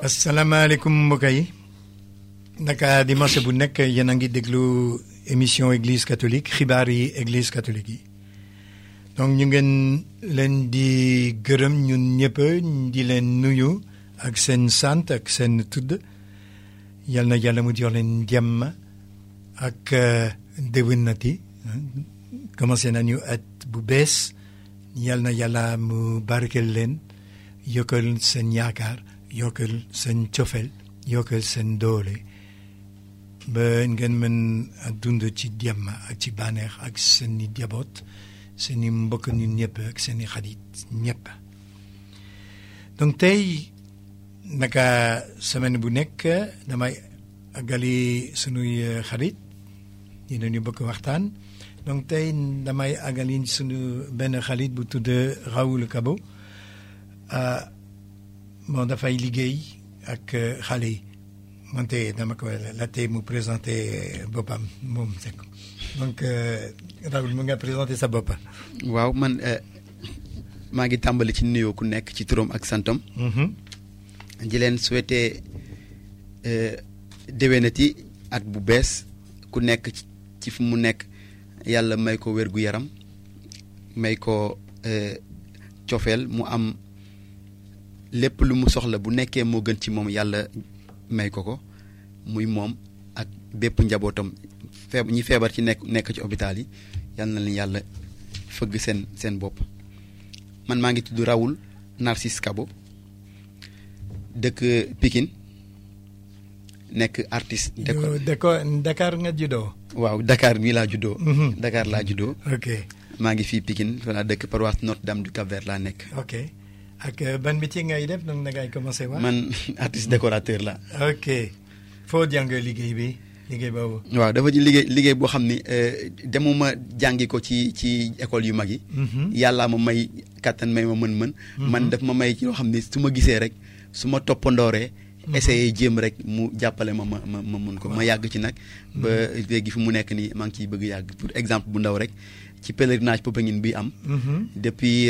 asalaamaaleykum mbokk yi naka dimanche bu nekk yéen a ngi déglu émission église catholique xibaar yi église catholique yi donc ñu ngeen leen di gërëm ñun ñëpp di leen nuyu ak seen sant ak seen tudd yal na yàlla mu jox leen jàmm ak déwénati commencé nañu at bu bees yal na yàlla mu barkeel leen yokkal seen yaakaar yokkal seen cofeel yokkal seen doole ba ngeen mën a dund ci jàmm ak ci bànneex ak seen i jaboot seen i mbokk ñun ñëpp ak seen i xarit ñëpp donc tey naka semaine bu nekk damay àggali sunuy xarit dinañu bëgg waxtaan donc tey damay àggali sunu benn xarit bu tudd Raoul Kabo moom dafay liggéey ak xale yi wante dama ko la tey mu présenté boppam moom Seck donc Raoul mu nga présenté sa bopp. waaw man maa ngi tàmbali ci nuyoo ku nekk ci turam ak santam. di leen souhaité déwénati at bu bees ku nekk ci fu mu nekk yàlla may ko wér gu yaram may ko cofeel mu am. lépp lu mu soxla bu nekkee moo gën ci moom yàlla may ko ko muy moom ak bépp njabootam feeb ñi feebar ci nekk nekk ci hôpital yi yal na leen yàlla fëgg seen seen bopp man maa ngi tudd Raoul Narcisse Kabo dëkk Pikine nekk artiste. déco Dakar nga juddoo. waaw Dakar bii laa juddoo. Dakar laa juddoo. ok maa ngi fii Pikine voilà dëkk paroisse Notre-Dame du Cap-Vert laa nekk. ok. ak ban métier ngay def donc na ngay commencé wax. man artiste décorateur la. ok foo jàng liggéey bi liggéey boobu. waaw dafa ji liggéey liggéey boo xam ni demuma jàngi ko ci ci école yu mag yi. yàllaa ma may kattan may ma mën-mën. man daf ma may ci loo xam ni su ma gisee rek su ma toppandooree. essayé jéem rek mu jàppale ma ma ma ma mun ko ma yàgg ci nag. ba léegi fi mu nekk nii maa ngi ciy bëgg yàgg pour exemple bu ndaw rek. ci pèlerinage Popenguine bi am. depuis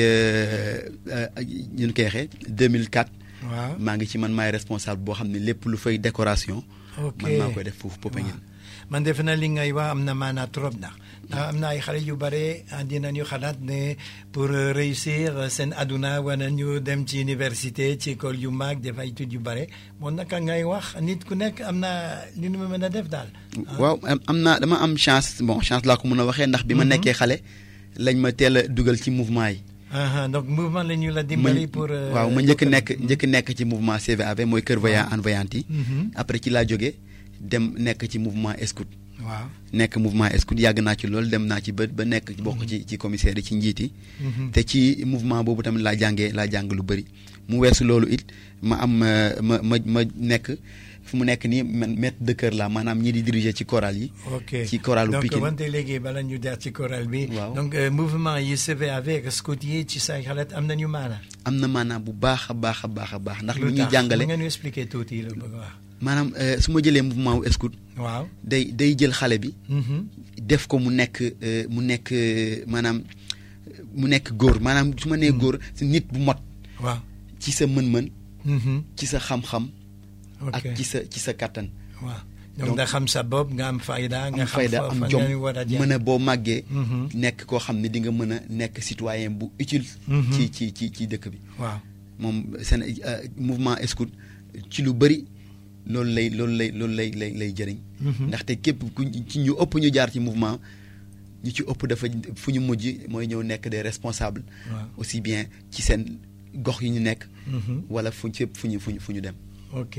ñu koy waxee 2004. waaw maa ngi ci man maay responsable boo xam ne lépp lu fay décoration. ok man maa koy def foofu Popenguine. man defe na li ngay wax am na maanaa trop ndax ndax am na ay xale yu bare dinañu xalaat ne pour réussir seen aduna war nañu dem ci université ci école yu mag def ay études yu bare moom naka ngay wax nit ku nekk am na li nu mu mën a def daal. waaw am naa dama am chance bon chance laa ko mën a waxee ndax bi ma nekkee xale lañ ma teel a dugal ci mouvement yi. donc mouvement la ñu la dimbali pour. waaw ma njëkk nekk njëkk nekk ci mouvement CVAV mooy Kër Voyant en Voyante yi. après ci laa jógee dem nekk ci mouvement Escout. waaw nekk mouvement Escout yàgg naa ci loolu dem naa ci ba ba nekk bokk ci ci commissaire yi ci njiit yi. te ci mouvement boobu tamit laa jàngee laa jàng lu bëri. mu weesu loolu it ma am ma ma ma nekk fu mu nekk nii man maître de chœur la maanaam ñi di diriger ci chorale yi. ok ci choralu Pikine donc wante léegi bala ñu jaar ci chorale bi. waaw donc mouvement yi CVAV ak Scout yi ci say xalaat am nañu maana. am na maanaam bu baax a baax a baax a baax ndax lu lu ñuy tax jàngale nga ñu expliquer tuuti la bëgg wax. maanaam su ma jëlee mouvement wu Escout waaw. day day jël xale bi. def ko mu nekk mu nekk maanaam mu nekk góor maanaam su ma nee góor si nit bu mot. waaw. ci sa mën-mën. ci sa xam-xam. ok ak ci sa ci sa kattan. waaw donc nga xam sa bopp nga am fayda. nga am xam fayda fa am fa jom nga war a jaar. mën a boo màggee. nekk koo xam ne di nga mën a nekk citoyen bu utile. ci ci ci ci dëkk bi. waaw moom seen mouvement Escout ci lu bëri loolu lay loolu lay loolu lay lay lay jëriñ. ndaxte képp ku ci ñu ëpp ñu jaar ci mouvement ñu ci ëpp dafa fu ñu mujj mooy ñëw nekk des responsables. waaw aussi bien ci seen gox yi ñu nekk. wala fu ñu fépp fu ñu fu ñu fu ñu dem. ok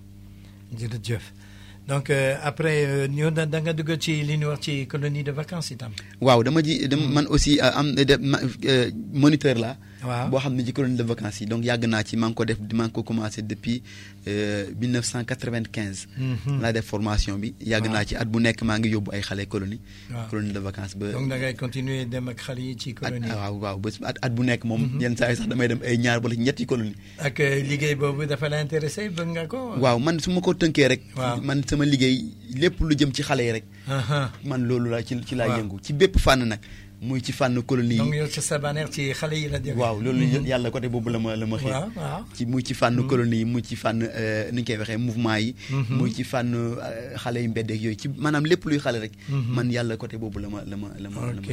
jërëjëf donc après ñu da nga dugg ci li ñu wax ci colonie de vacances itam. waaw dama ji dama man aussi am de moniteur la waaw boo xam ne ci colonie de vacances yi donc yàgg naa ci maa ngi ko def maa ngi ko commencé depuis 1995. laa def formation bi. yàgg naa ci at bu nekk maa ngi yóbbu ay xale colonie. waaw colonie de vacances ba. donc da ngay continuer dem ak xale yi ci colonie. at waaw waaw ba at at bu nekk moom. yenn saa yi sax damay dem ay ñaar wala ñetti colonie. ak liggéey boobu dafa la intéressé bëgg nga ko. waaw man su ma ko tënkee rek. waaw man sama liggéey lépp lu jëm ci xale yi rek. man loolu laa ci ci laa waaw. yëngu ci bépp fànn nag. muy ci fànn colonie donc yi yow sa sabaneer ci xale yi la jógee. waaw loolu yàlla côté boobu la ma la ma xëy waaw waaw. ci muy ci fànn colonie yi muy ci fànn euh, ni ñu koy waxee mouvement yi muy ci fànn euh, xale yu mbeddeeg yooyu ci maanaam lépp luy xale rek man yàlla côté boobu la ma la ma la ma la ma ok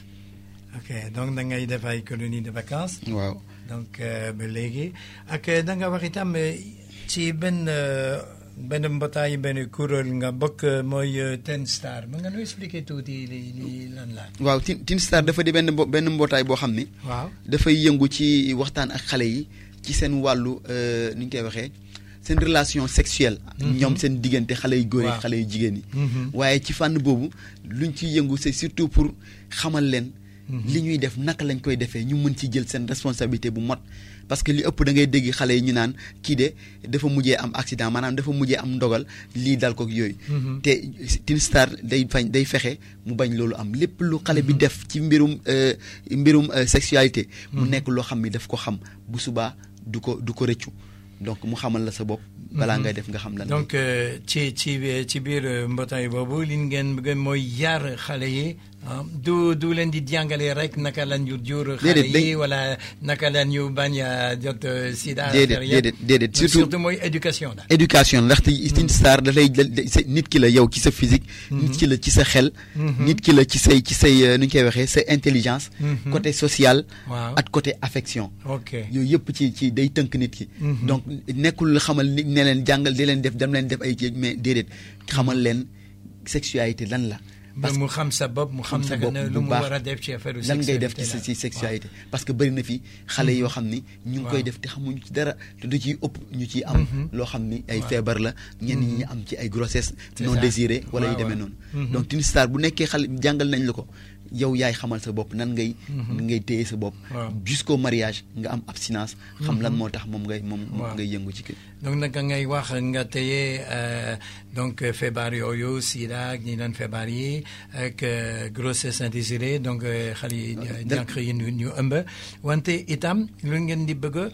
ok donc da ngay def ay colonie de vacances. waaw donc euh, ba léegi ak da nga wax itam euh, ci benn euh, benn mbootaay benn kuréel nga bokk euh, mooy euh, Ten Star mën nga nu expliquer tuuti li li lan la. waaw Tin Tin Star dafa di benn mbo- benn mbootaay boo xam ni waaw. dafay yëngu ci waxtaan ak xale yi ci seen wàllu euh, ni ñu koy waxee seen relation sexuelle ñoom seen diggante xale yu góor yi Waaw. xale yu jigéen yi Mhm. waaye ci fànn boobu luñ ciy yëngu c'est surtout pour xamal leen li ñuy def naka lañ koy defee ñu mën ci jël seen responsabilité bu mot parce que li ëpp da ngay dégg xale yi ñu naan kii de dafa mujjee am accident maanaam dafa mujjee am ndogal lii dal ko yooyu Mhm. te Tin Star day fañ day fexe mu bañ loolu am lépp lu xale bi def ci mbirum euh, mbirum euh, sexualité mu nekk loo xam ni daf ko xam bu subaa du ko du ko rëccu donc mu xamal la sa bopp balaa ngay def nga xam lan donc euh, ci ci ci biir euh, mbootaay boobu li ngeen bëgg mooy yar xale yi ah, du du leen di jàngale rek naka la ñu jur xale Déedéet, yi dañ- wala naka la ñu bañ a jot euh, sida. déedéet affaire yëpp. déedéet déedéet Donc, surtout surtout mooy éducation la. éducation ndaxte Tin Star da lay da- da- sa- nit ki la yow ci sa physique nit ki la ci sa xel nit ki la ci say ci say euh, nu ñu koy waxee sa intelligence Mhm. côté social waaw ak côté affection ok yooyu yëpp ci ci day tënk nit ki Mhm. donc nekkul xamal nit ne leen jàngal di leen def dem leen def ay kii mais déedéet xamal leen sexualité lan la ba parce mu xam sa bopp mu xam xam sa naka bopp ne bu lu mu baax. war a def ci affaire lan ngay def ci sa sexualité ci la. sexualité parce que bëri na fi xale yoo xam ni ñu ngi koy Waaw. def te xamuñu ci dara te du ciy ëpp ñu ciy am loo xam ni ay Waaw. feebar la ñenn ñi ñu am ci ay grossesse C'est non ça. désirée wala yu Waaw, demee waaw. noonu Mhm. donc Tin Star bu nekkee xale jàngal nañ la ko yow yaay xamal sa bopp nan ngay ngay téye sa bopp Waaw. jusqu'au mariage nga am abstinence xam lan moo tax moom ngay moom moom Waaw. ngay yëngu ci kii donc naka ngay wax nga téye euh, donc euh, feebar yooyu sida ak ñi naan feebar yi ak euh, grossesse indésirée donc euh, xale yi da- jànq yi ñu ñu ëmb wante itam lu ngeen di bëgg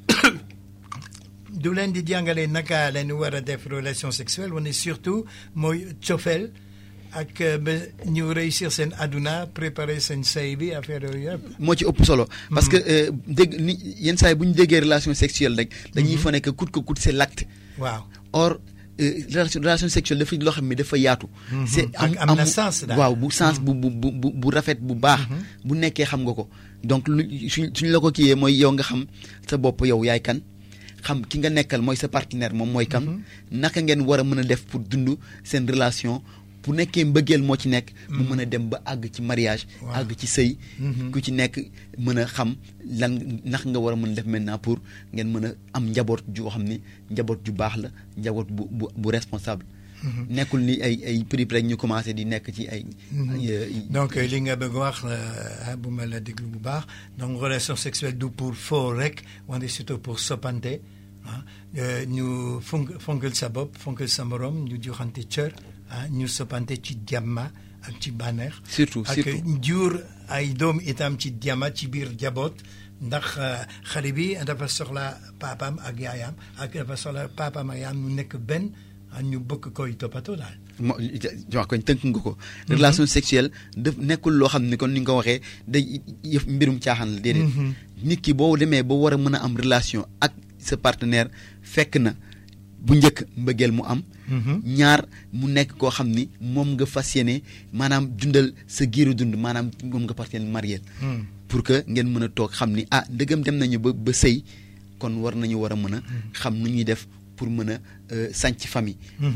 du leen di jàngale naka leen war a def relation sexuelle wane surtout mooy cofeel ak euh, ba ñu réussir seen aduna préparer seen sëy bi affaire yooyu yëpp. moo ci ëpp solo parce que euh, dégg ni yenn saa yi bu ñu déggee relation sexuelle rek dañuy fa nekk coûte que coûte c'est l'acte waaw. or euh, relation relation sexuelle dafa loo xam ne dafa yaatu. c'est Ak am na sens daal. waaw bu sens bu bu bu bu bu rafet bu baax. bu nekkee xam nga ko donc lu suñ suñ la ko kiiyee mooy yow nga xam sa bopp yow yaay kan xam ki nga nekkal mooy sa partenaire moom mooy kan. naka ngeen war a mën a def pour dund seen relation bu nekkee mbëggeel moo ci nekk. mu mën a dem ba àgg ci mariage. Waaw. àgg ci sëy. ku ci nekk mën a xam lan naka nga war a mën a def maintenant pour ngeen mën a am njaboot joo xam ni njaboot ju baax la njaboot bu bu bu responsable. nekkul ni ay ay prix rek ñu commencé di nekk ci ay. ay- donc li nga bëgg wax euh, bu ma la déglu bu baax donc relation sexuelle du pour foo rek wante surtout pour soppante ah euh, ñu fonk fonkal sa bopp fonkal sa morom ñu joxante cër ah ñu soppante ci jàmma ak ci bànneex surtout ak surtout jur ay doom itam ci jàmma ci biir jaboot ndax euh, xale bi dafa soxla papaam ak yaayam ak dafa soxla papaam ak yaayam ñu nekk benn ah, ñu bëgg koy toppatoo daal. mo wax ko tënk nga ko. relation sexuelle daf nekkul loo xam ne kon ni nga ko waxee day yëf mbirum caaxaan la déedéet. nit ki boo demee ba war a mën a am relation ak sa partenaire fekk na bu njëkk mbëggeel mu am. ñaar mu nekk koo xam ni moom nga fas yéene maanaam dundal sa giiru dund maanaam moom nga fas yéene marié. pour que ngeen mën a toog xam ni ah ndëgam dem nañu ba ba sëy kon war nañu war a mën a. xam nu ñuy def pour mën a sànc famille.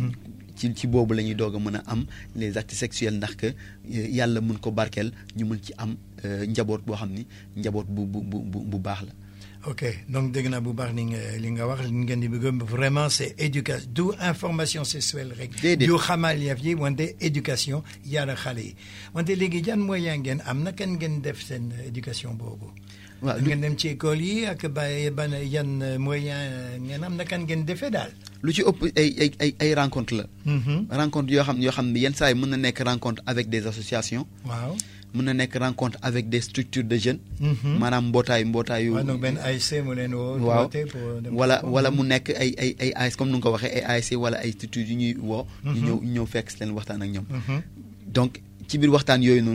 ci ci boobu la ñuy doog a mën a am les actes sexuels ndax que yàlla mun ko barkeel ñu mën ci am njaboot boo xam ni njaboot bu bu bu bu baax la. ok donc dégg naa bu baax ni nga li nga wax li ngeen di bëgg vraiment c'est éducation du information sexuelle rek. déedéet du xamal yëf yi wante éducation yàlla xale yi wante léegi jan moyen ngeen am na kan ngeen def seen éducation boobu. waaw ngeen dem ci école yi ak ba ban yan moyen ngeen am na kan ngeen defee daal. lu ci ëpp ay ay ay ay rencontre la. rencontre yoo xam yoo xam ne yenn saa yi mën na nekk rencontre avec des associations. waaw. mën na nekk rencontre avec des structures de jeunes. maanaam mbootaay mbootaayu. waaw donc benn ASC mu leen woo. waaw pour dem wala wala mu nekk ay ay ay ASC comme nu nga ko waxee ay ASC wala ay structures yu ñuy woo. ñu ñëw ñu ñëw fekk si leen waxtaan ak ñoom. donc ci biir waxtaan yooyu noonu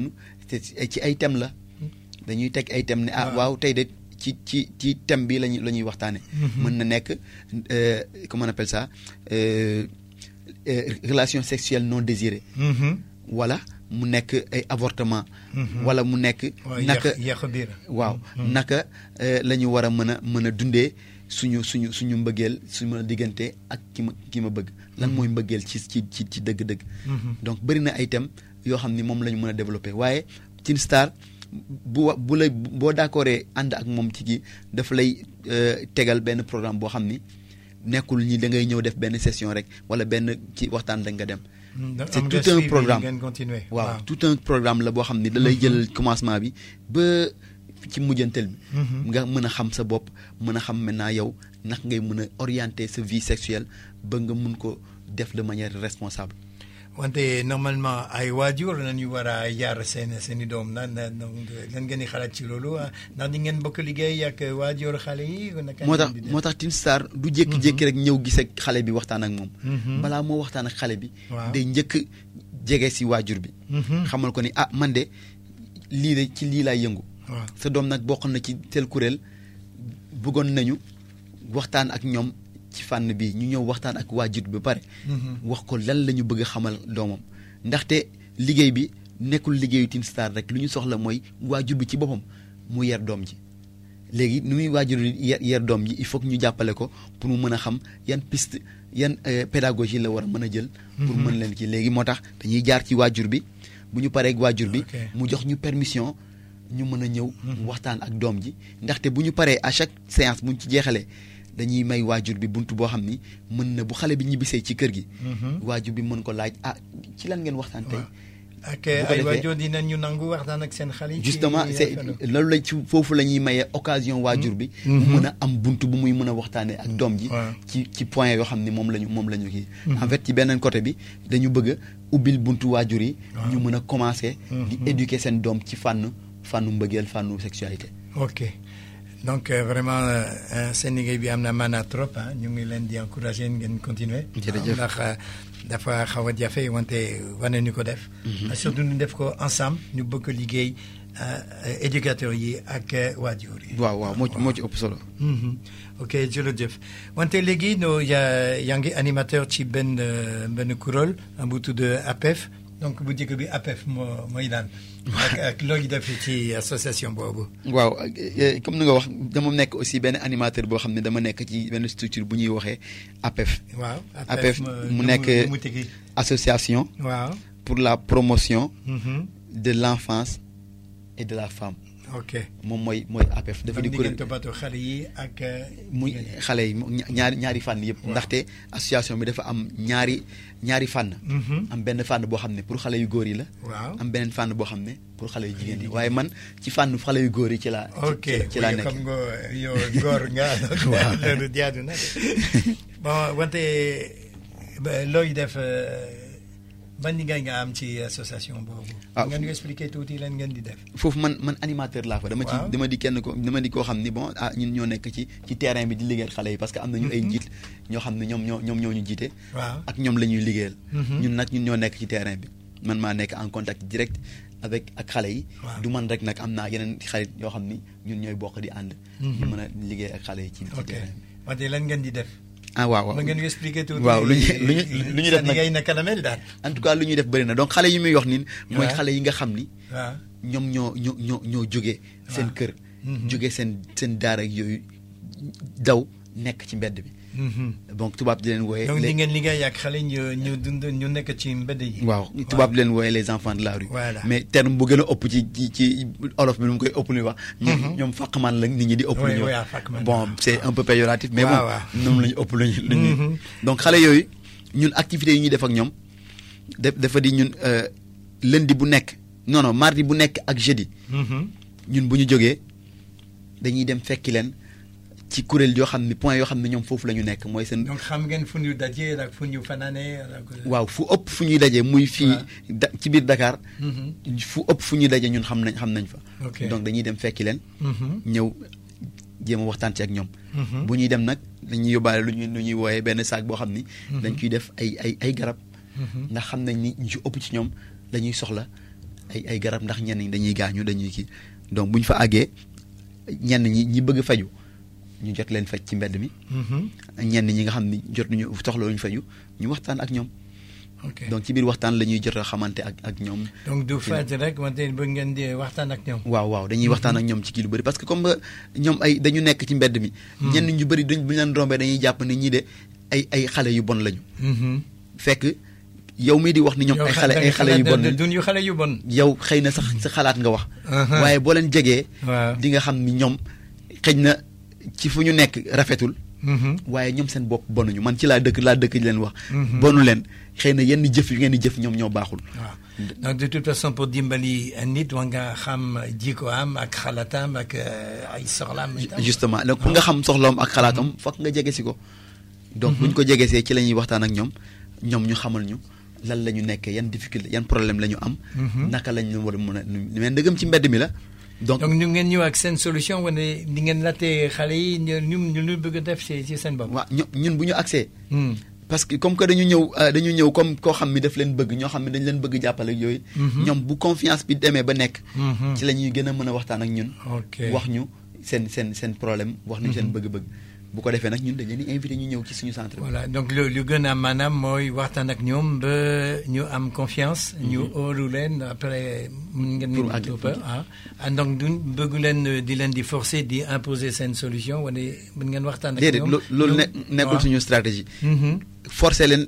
te ci ay thème la dañuy teg ay thème ne ah Waaw. waaw tey de ci ci ci thème bi lañu la ñuy waxtaane Mhm. mën na nekk euh, comment on appelle ça euh, euh, relation sexuelle non désirée Mhm. wala mu nekk ay avortement Mhm. wala mu nekk waaw naka yàq yàq biir. waaw Mhm. naka euh, la ñu war a mën a mën a dundee suñu suñu suñu mbëggeel suñu ma diggante ak ki ma ki ma bëgg lan mooy mbëggeel ci ci ci ci dëgg-dëgg Mhm. donc bëri na ay thèmes yoo xam ni moom la ñu mën a développer waaye Teen Star bu wa bu la boo d'accordee ànd ak moom ci gi dafa lay euh, tegal benn programme boo xam ni nekkul ñi da ngay ñëw def benn session rek wala benn ci waxtaan rek nga dem Mm, da- c'est am nga tout un suivi, programme. ngeen continuer. waaw tout un programme la boo xam ni da lay jël commencement bi ba ci mujjantel bi Mhm. nga mën a xam sa bopp mën a xam maintenant yow naka ngay mën a orienter sa vie sexuelle ba nga mun ko def de manière responsable wante normalement ay waajur nañu war a yar seen seen i doom na na donc lan ngeen di xalaat ci loolu ah, ndax di ngeen bokk liggéey ak waajur xale yi. naka moo ngeen tax di def? moo tax Teen Star du jékki-jékki rek ñëw gis ak xale bi waxtaan ak moom Mhm. balaa moo waxtaan ak xale bi Waaw. day njëkk jege si waajur bi Mhm. xamal ko ni ah man de lii de ci lii laay yëngu waaw sa doom nag bokk na ci tel kuréel bëggoon nañu waxtaan ak ñoom ci fànn bi ñu ñëw waxtaan ak waajur bi ba pare Mhm. wax ko lan la ñu bëgg a xamal doomam ndaxte liggéey bi nekkul liggéeyu Teen Star rek lu ñu soxla mooy waajur bi ci boppam mu yar doom ji léegi nu muy waajur bi yar yar doom ji il faut que ñu jàppale ko pour mu mën a xam yan piste yan euh, pédagogie la war a mën a jël pour Mhm. mën leen ci léegi moo tax dañuy jaar ci waajur bi bu ñu paree ak waajur bi Ok. mu jox ñu permission ñu mën a ñëw Mhm. waxtaan ak doom ji ndaxte bu ñu paree à chaque séance bu ñu ci jeexalee dañuy may waajur bi bunt boo xam ni mën na bu xale bi ñibbisee ci kër gi Mhm. waajur bi mën ko laaj ah ci lan ngeen waxtaan tey waaw ak bu ko ay defee- waajur dinañu nangu waxtaan ak seen xale yi. ci justement c'est affaire loolu lañ ci foofu la ñuy mayee occasion waajur bi Mhm. mu mën a am bunt bu muy mën a waxtaanee ak doom ji waaw. ci ci point yoo xam ni moom la ñu moom la ñu kii Mhm. en fait ci beneen côté bi dañu bëgg a ubbil buntu waajur yi waaw. ñu mën a commencer di Mhm. éduquer seen doom ci fànn fànnu mbëggeel fànnu sexualité ok donc euh, vraiment euh, seen liggéey bi am na maanaa trop ah ñu ngi leen di encourager ngeen continuer. Jërëjëf. ndax euh, dafa xaw a jafe wante wane ñu ko def. surtout ñu def ko ensemble ñu bëgg ko liggéey euh, éducateurs yi ak euh, waajur yi. waaw waaw moo ci moo ci ëpp solo Mhm. ok jërëjëf wante léegi no yaa yaa ngi animateur ci benn euh, benn kuréel bu tudd APEF donc bu njëkk bi APEF moo mooy daan. ak ak looy def ci association boobu. waaw euh, comme ni nga wax dama nekk aussi benn animateur boo xam ne dama nekk ci benn structure bu ñuy waxee APEF waaw APEF ma- mu nu nekk nu mu tegi. association waaw. pour la promotion Mhm. de l'enfance et de la femme ok. moom mooy mooy APEF dafa donc di di kuréel ngeen toppatoo xale yi ak. euh, muy jigéen ñi. xale yi mu- ña- ñaari ñaari fànn yëpp Waaw. ndaxte association bi dafa am ñaari ñaari fànn Mhm. am benn fànn boo xam ne pour xale yu góor yi la waaw. am beneen fànn boo xam ne pour xale yu jigéen yi waaye man ci fànn xale yu góor yi ci laa ci- ok ci- ci laa oui, nekk xam nga yow góor nga Waaw. loolu jaadu na de. bon wante ba looy def euh, ban liggéey nga am ci association boobu. Ah, ngeen ñu expliquer tuuti lan ngeen di def. foofu man man animateur laa fa dama ci Waaw. dama di kenn ko dama di koo xam ni bon ah ñun ñoo nekk ci ci terrain bi di liggéeyal xale yi parce que am nañu ay njiit ñoo xam ne ñoom ñoo ñoom ñoo ñu jiite waaw. ak ñoom la ñuy liggéeyal Mhm. ñun nag ñun ñoo nekk ci terrain bi man maa nekk en contact direct avec ak xale yi Waaw. du man rek nag am naa yeneen xarit yoo xam ni ñun ñooy bokk di ànd Mhm. ñu mën a liggéey ak xale yi ci ci ok terrain bi wante lan ngeen di def. ah waaw waaw mën ngeen ñu expliquer tuuti. waaw lu ñu lu ñu lu ñu def sa nag liggéey naka la mel daal. en tout cas lu ñuy def bëri na donc xale yi muy wax ni mooy Waaw. xale yi nga xam ni waaw. ñoom ñoo ñoo ñoo ñoo jógee seen Waaw. kër Mhm. jógee seen seen daara ak yooyu daw nekk ci mbedd bi Mhm. donc tubaab di leen wooyee donc les- di ngeen liggéey ak xale ñu ñu dund ñu nekk ci mbedd yi. waaw tubaab di leen wooyee les enfants de la rue Voilà. mais terme bu gën a ëpp ci ci ci olof bi nu mu koy ëpp lu wax ñoom Mhm. ñoom fàqman la nit ñi di ëpp Oui, lu ñu oui, wax ah, fàqman, bon waaw. c'est un peu péjoratif mais Waaw, bon waaw. ñoom la ñu ëpp lu ñu lu ñuy Mhm. donc xale yooyu ñun activités yi ñuy def ak ñoom def dafa di ñun euh, lundi bu nekk non non mardi bu nekk ak jeudi Mhm. ñun bu ñu jógee dañuy dem fekki leen ci kuréel yoo xam ne point yoo xam ne ñoom foofu la ñu nekk mooy seen donc xam ngeen fu ñu dajee ak fu ñu fanaanee. ak- waaw fu ëpp fu ñuy dajee muy fii Waaw. da ci biir Dakar Mhm. fu ëpp fu ñuy daje ñun xam nañ xam nañ fa Ok. donc dañuy dem fekki leen Mhm. ñëw jéem a waxtaan ci ak ñoom Mhm. bu ñuy dem nag dañuy yóbbaale lu ñuy lu ñuy wooyee benn saak boo xam ni dañ ciy def ay ay ay garab Mhm. ndax xam nañ ni ñu ci ëpp ci ñoom dañuy soxla ay ay garab ndax ñenn ñi dañuy gaañu dañuy kii donc bu ñu fa àggee ñenn ñi ñi bëgg faju ñu jot leen faj ci mbedd mi ñenn ñi nga xam ni jot nañu soxla ñu faju ñu waxtaan ak ñoom ok donc ci biir waxtaan la ñuy jot a xamante ak ak ñoom donc du faj rek wante bëgg ngeen di waxtaan ak ñoom. waaw waaw dañuy waxtaan ak ñoom ci kii lu bëri parce que comme ñoom ay dañu nekk ci mbedd mi ñenn ñu bëri duñ bu ñu leen rombee dañuy jàpp ni ñii de ay ay xale yu bon lañu fekk yow mii di wax ni ñoom ay xale ay xale yu bon lañu duñ yu xale yu bon. yow xëy na sax sa xalaat nga wax waaye boo leen jegee waaw di nga xam ni ñoom xëy na ci fu ñu nekk rafetul waaye ñoom seen bopp bonuñu man ci laa dëkk laa dëkk di leen wax bonu leen xëy na yenn jëf yu ngeen di jëf ñoom ñoo baaxul waaw donc de toute façon pour dimbali nit war nga xam jikko am ak xalaatam ak euh, ay soxlaam. itam. justement donc pour nga xam soxloom ak xalaatam fokk nga jege si ko donc bu ñu ko jegesee ci la ñuy waxtaan ak ñoom ñoom ñu xamal ñu lan la ñu nekkee yan difficulté yan problème la ñu am naka lañ leen war a mën a mais ndëgëm ci mbedd mi la donc donc ñu ngeen ñëw ak seen solution wala di ngeen laajte xale yi ñu ñu ñu lu bëgg a def ci ci seen bopp. waa ño- ñun bu ñu accès Hmm. parce que comme que dañu ñëw euh, dañu ñëw comme koo xam ni daf leen bëgg ñoo xam ne dañ leen bëgg jàppale ak yooyu ñoom bu confiance bi demee ba nekk Mhm. ci la ñuy gën a mën a waxtaan ak ñun ok wax ñu seen seen seen problème wax ñu seen bëgg-bëgg bu ko defee nag ñun dañ leen di invité ñu ñëw ci suñu centre bi voilà donc lu lu gën a maanaam mooy waxtaan ak ñoom ba ñu am confiance. ñu óolu leen après mun ngeen. Pour ñu àgg- topp ah ah donc duñ bëgg leen euh, di leen di forcer di imposer seen solution wala mun ngeen waxtaan ak déedéet ñoom. lo- loolu ne ñu- nekkul waaw. suñu stratégie Mhm. forcer leen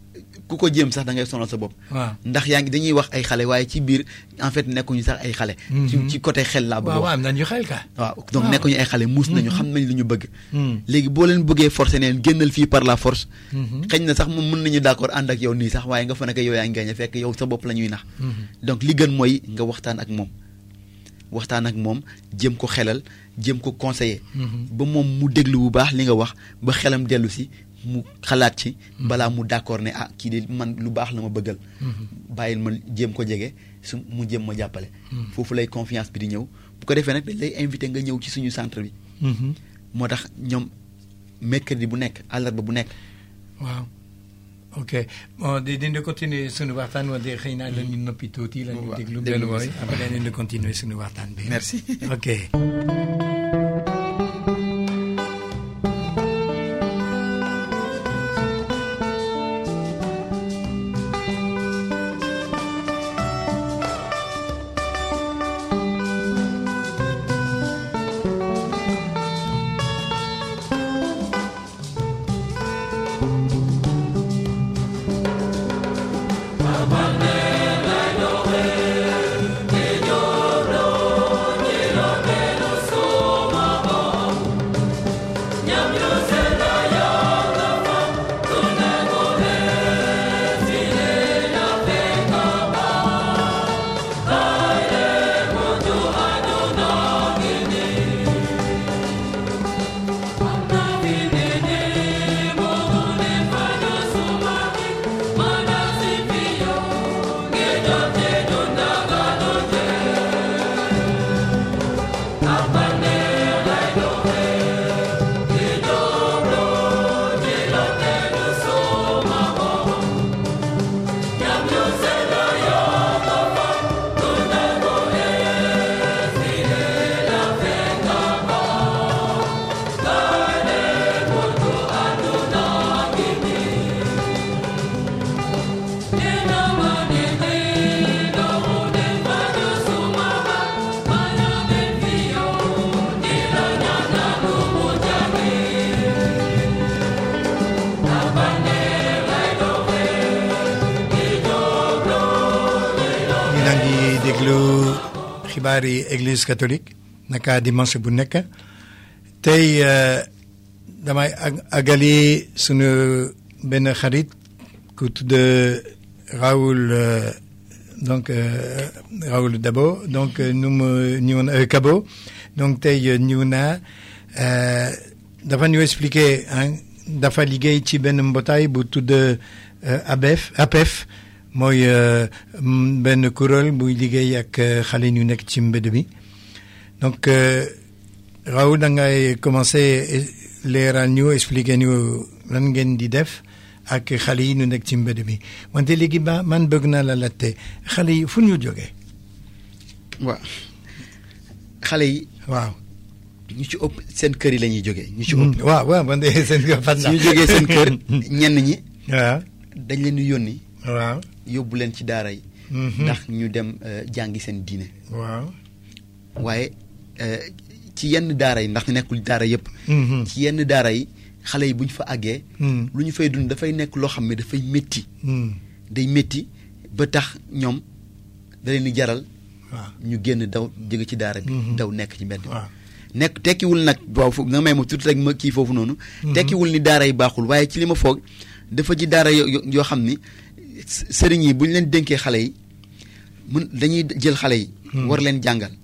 ku ko jéem sax da ngay sonal sa bopp waaw ndax yaa ngi dañuy wax ay xale waaye ci biir en fait nekkuñu sax ay xale ci Mhm. ci côté xel laa bëgg waaw wax waaw am nañu xel ka. waaw donc waaw. nekkuñu ay xale muus nañu xam nañ li ñu bëgg Hmm. léegi boo leen bëggee forcer neen génnal fii par la force Mhm. xëy na sax moom mën nañu d'accord ànd ak yow nii sax waaye nga fa nekk yow yaa ngi gañe fekk yow sa bopp la ñuy nax Mhm. donc li gën mooy nga waxtaan ak moom waxtaan ak moom jéem ko xelal jéem ko conseiller Mhm. ba moom mu déglu bu baax li nga wax ba xelam dellu si mu xalaat ci balaa mu d'accord ne ah kii de man lu baax la ma bëggal Mhm. bàyyil ma jéem ko jege su mu jéem ma jàppale Mhm. foofu lay confiance bi di ñëw bu ko defee nag dañ lay invité nga ñëw ci suñu centre bi Mhm. moo tax ñoom mercredi bu nekk àllarba bu nekk waaw ok bon di dina continuer sunu waxtaan wante xëy na la ñu noppi tuuti la ñu waaw, déglu déglu benn ko mooy si. après dañu continuer sunu waxtaan bi. Merci. ok. ñu naan di déglu xibaari église catholique naka dimanche bu nekk tey euh, damay ag agali sunu benn xarit ku tudd Raoul euh, donc euh, Raoul Dabo donc euh, nu mu ñëwoon euh, Kabo donc tey euh, ñëw naa euh, dafa ñu expliquer ah dafa liggéey ci benn mbootaay bu tudd euh, ABEF APEF mooy euh, m- benn kuréel buy liggéey ak euh, xale ñu nekk ci mbedd bi donc euh, Raoul da ngay commencé leeral ñu expliquer ñu lan ngeen di def ak xale yi ñu nekk ci mbedd bi wante léegi ba man bëgg naa la laajte xale yi fu ñu jógee waaw xale yi waaw. ñu ci ëpp seen kër yi la ñuy jógee ñu ci ëpp. Mm, waaw waaw man de seen kër fan su ñu jógee seen kër ñenn ñi waaw dañ leen di yónni waaw. yóbbu leen ci daara yi. Mhm. ndax ñu dem euh, jàngi seen diine. waaw. waaye euh, ci yenn daara yi ndax nekkul daara yëpp. Mhm. ci yenn daara yi xale yi bu ñu fa àggee. Mm, lu ñu fay dund dafay nekk loo xam ne dafay métti mm, day métti ba tax ñoom da leen di jaral waaw. ñu génn daw jóge ci daara bi. Mhm. daw nekk ci mbedd. waaw. nekk tekkiwul nag waaw foofu nga may ma tuuti rek ma kii foofu noonu. tekkiwul ni daara yi baaxul waaye ci li ma foog dafa ji daara yo- yo- yoo xam ni s- sëriñ yi bu ñu leen dénkee xale yi mun dañuy jël xale yi. war leen jàngal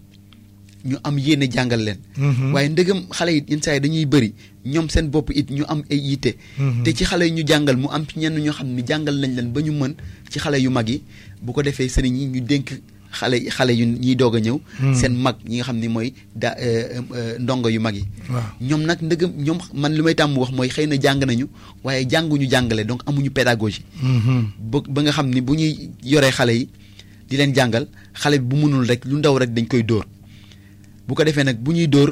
ñu am yéene jàngal leen. Mhm. waaye ndëgam xale yi yenn saa yi dañuy bëri ñoom seen bopp it ñu am ay yitte. Mhm. te ci xale yi ñu jàngal mu am ci ñenn ñoo xam ni jàngal nañ leen ba ñu mën ci xale yu mag yi bu ko defee sëriñ yi ñu dénk xale yi xale yu ñiy doog a ñëw. Mhm. seen mag ñi nga xam ni mooy da euh, euh, ndongo yu mag yi. waaw. ñoom nag ndëgam ñoom man li may tàmm wax mooy xëy na jàng nañu waaye jànguñu jàngale donc amuñu pédagogie. Mhm. ba ba nga xam ni bu ñuy yoree xale yi di leen jàngal xale bi bu mënul rek lu ndaw rek dañ koy dóor bu ko defee nag bu ñuy dóor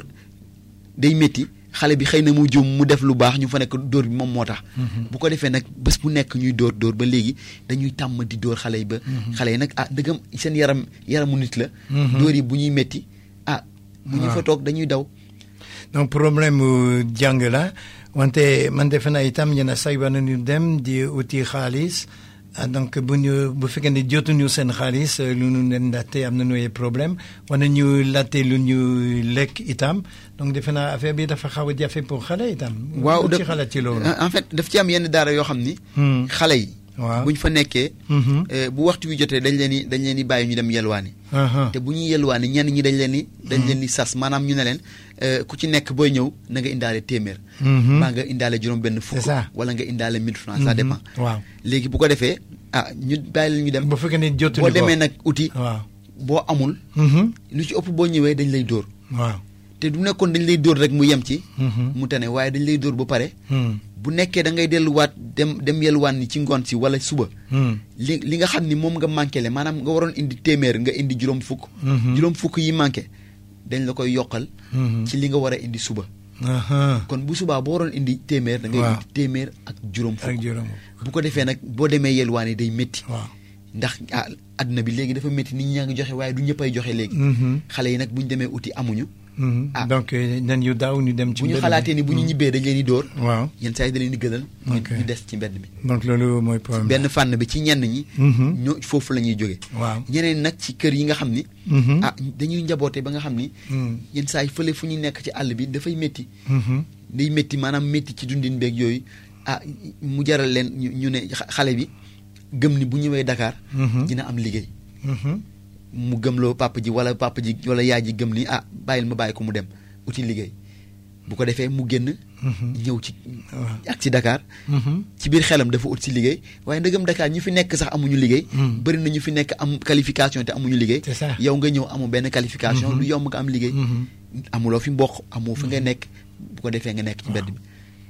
day métti xale bi xëy na mu juum mu def lu baax ñu fa nekk dóor bi moom moo tax. bu ko defee nag bés bu nekk ñuy dóor dóor ba léegi dañuy tàmm di dóor xale yi ba. xale yi nag ah dëggam seen yaram yaramu nit la. Mhm. dóor yi bu ñuy métti ah. mu ñu waaw. fa toog dañuy daw. donc problème mu jàng la wante man defe naa itam yenn saa yi war nañu dem di uti xaalis ah, donc bu ñu bu fekkee ne jotuñu seen xaalis eh, lu ñu leen laajte am nañu ay problème war nañu laajte lu ñu lekk itam donc defe naa affaire bi dafa xaw a jafe pour xale itam. waaw lu ci daf- xalaat ci loolu. en fait daf ci am yenn daara yoo xam ni. Hmm. xale yi. waaw bu ñu fa nekkee. Mhm. eh, bu waxtu wi jotee dañ leen di dañ leen di bàyyi ñu dem yelwaani. Aha. te bu ñuy yelwaani ñenn ñi dañ leen di. dañ leen di sas maanaam ñu ne leen eh, ku ci nekk booy ñëw na nga indaale téeméer. Mhm. mbaa nga indaale juróom-benn fukk. C'est ça. wala nga indaale 1000 francs ça Mhm. dépend. waaw léegi bu ko defee ah ñu bàyyi leen ñu dem. bu fekkee ne jotuñu boo ko demee nag uti. waaw. boo amul. Mhm. lu ci ëpp boo ñëwee dañ lay dóor. waaw. te du nekkoon dañ lay dóor rek mu yem ci. Mhm. mu tane waaye dañ lay dóor ba pare. Hmm. bu nekkee da ngay delluwaat dem dem yelwaan ni ci ngoon si wala suba. Hmm. li li nga xam ni moom nga manqué le maanaam nga waroon indi téeméer nga indi juróom fukk. Mhm. juróom fukk yi manqué dañ la koy yokkal. Mhm. ci li nga war a indi suba. Aha. kon bu subaa boo waroon indi téeméer. da ngay Waaw. indi téeméer ak juróom ak fukk. juróom. bu ko defee nag boo demee yelwaan yi day métti. waaw. ndax ah adduna bi léegi dafa métti nit ñaa ngi joxe waaye du ñëppay joxe léegi. Mhm. xale yi nag bu ñu demee uti amuñu. Mhm. Ah. donc eh, nañu daaw ñu dem ci. bu ñu mbedd xalaatee mi. ni bu ñu ñibbee dañ leen di dóor. waaw yenn saa yi da leen di gënal. ñu Ok. ñu des ci mbedd mi. donc loolu mooy problème. benn fànn bi ci ñenn ñi. Mhm. ñoo foofu la ñuy jóge waaw. ñeneen nag ci kër yi nga xam ni. Mhm. ah dañuy njaboote ba nga xam ni. Mhm. yenn saa yi fële fu ñuy nekk ci àll bi dafay métti. Mhm. day métti maanaam métti ci dundin beeg yooyu ah mu jaral leen ñu ñu ne xa- xale bi gëm ni bu ñëwee Dakar. Mhm. dina am liggéey. Mhm. mu gëmloo papa ji wala papa ji wala yaay ji gëm ni ah bàyyil ma bàyyi ko mu dem uti liggéey bu ko defee mu génn. Mhm. ñëw ci waaw. ak ci Dakar. Mhm. ci biir xelam dafa ut si liggéey waaye ndëgëm Dakar ñi fi nekk sax amuñu liggéey. Mm. bëri na ñu fi nekk am qualification te amuñu liggéey. C'est ça. yow nga ñëw amoo benn qualification. Mhm. lu yomb nga am liggéey. Mhm. amuloo fi mboq amoo fi nga nekk bu ko defee nga nekk ci mbedd mi.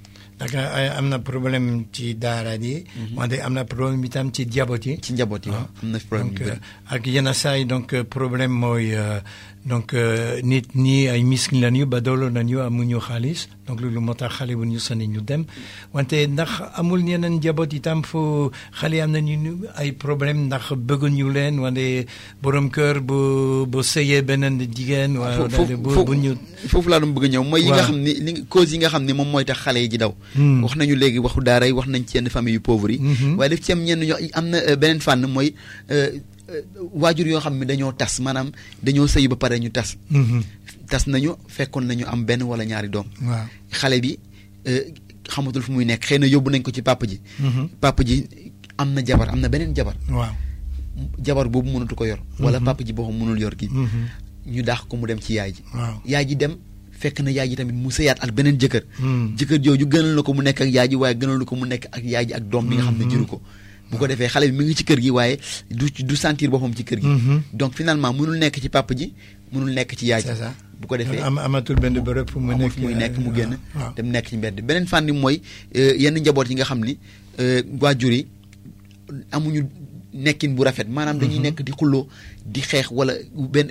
Dakar ay am na problème ci daara yi. wante am na problème itam ci jaboot yi. ci njaboot yi waaw am na fi problème donc yu bëri. euh, ak yenn saa yi donc euh, problème mooy euh, donc euh, nit ñi ay miskin lañu ba doolo nañu amuñu xaalis donc loolu moo tax xale bu ñu sonni ñu dem wante ndax amul yeneen njaboot itam fu xale am nañu ñu ay problème ndax bëgguñu leen wante borom kër bu bu sëyee beneen jigéen. wala foofu bu bu ñu. foofu laa doon bëgg a ñëw mooy yi nga Waaw. xam ni li cause yi nga xam ni moom mooy tax xale yi ji daw. Hmm. wax nañu léegi waxu daara yi wax nañ ci yenn famille yu pauvre yi. Mhm. waaye daf ci am ñenn ñoo am na euh, beneen fànn mooy euh, euh, waajur yoo xam ne dañoo tas maanaam dañoo sëy ba pare ñu tas. Mhm. tas nañu fekkoon nañu am benn wala ñaari doom. waaw. xale bi euh, xamatul fu muy nekk xëy na yóbbu nañ ko ci papa ji. Mhm. papa ji am na jabar am na beneen jabar waaw. jabar boobu mënatu ko yor. wala Mhm. papa ji boppam mënul yor gi Mhm. ñu daax ko mu dem ci yaay ji. waaw. yaay ji dem fekk na yaay ji tamit mu sëyaat ak beneen jëkkër. Hmm. jëkkër jooju gënal na ko mu nekk ak yaay ji waaye gënal na ko mu nekk ak yaay ji ak doom bi nga xam ne Mhm. jëru ko. bu ko defee xale bi mi ngi ci kër gi waaye du du sentir boppam ci kër gi. Mhm. donc finalement mënul nekk ci papa ji mënul nekk ci yaay ji. c'est ça. bu ko defee am amatul benn bërëb fu mu amul nekk fu muy nekk mu génn waaw. dem nekk ci mbedd beneen fànn bi mooy euh, yenn njaboot yi nga xam ni euh, waajur yi amuñu nekkin bu rafet maanaam dañuy nekk di xulloo di xeex wala benn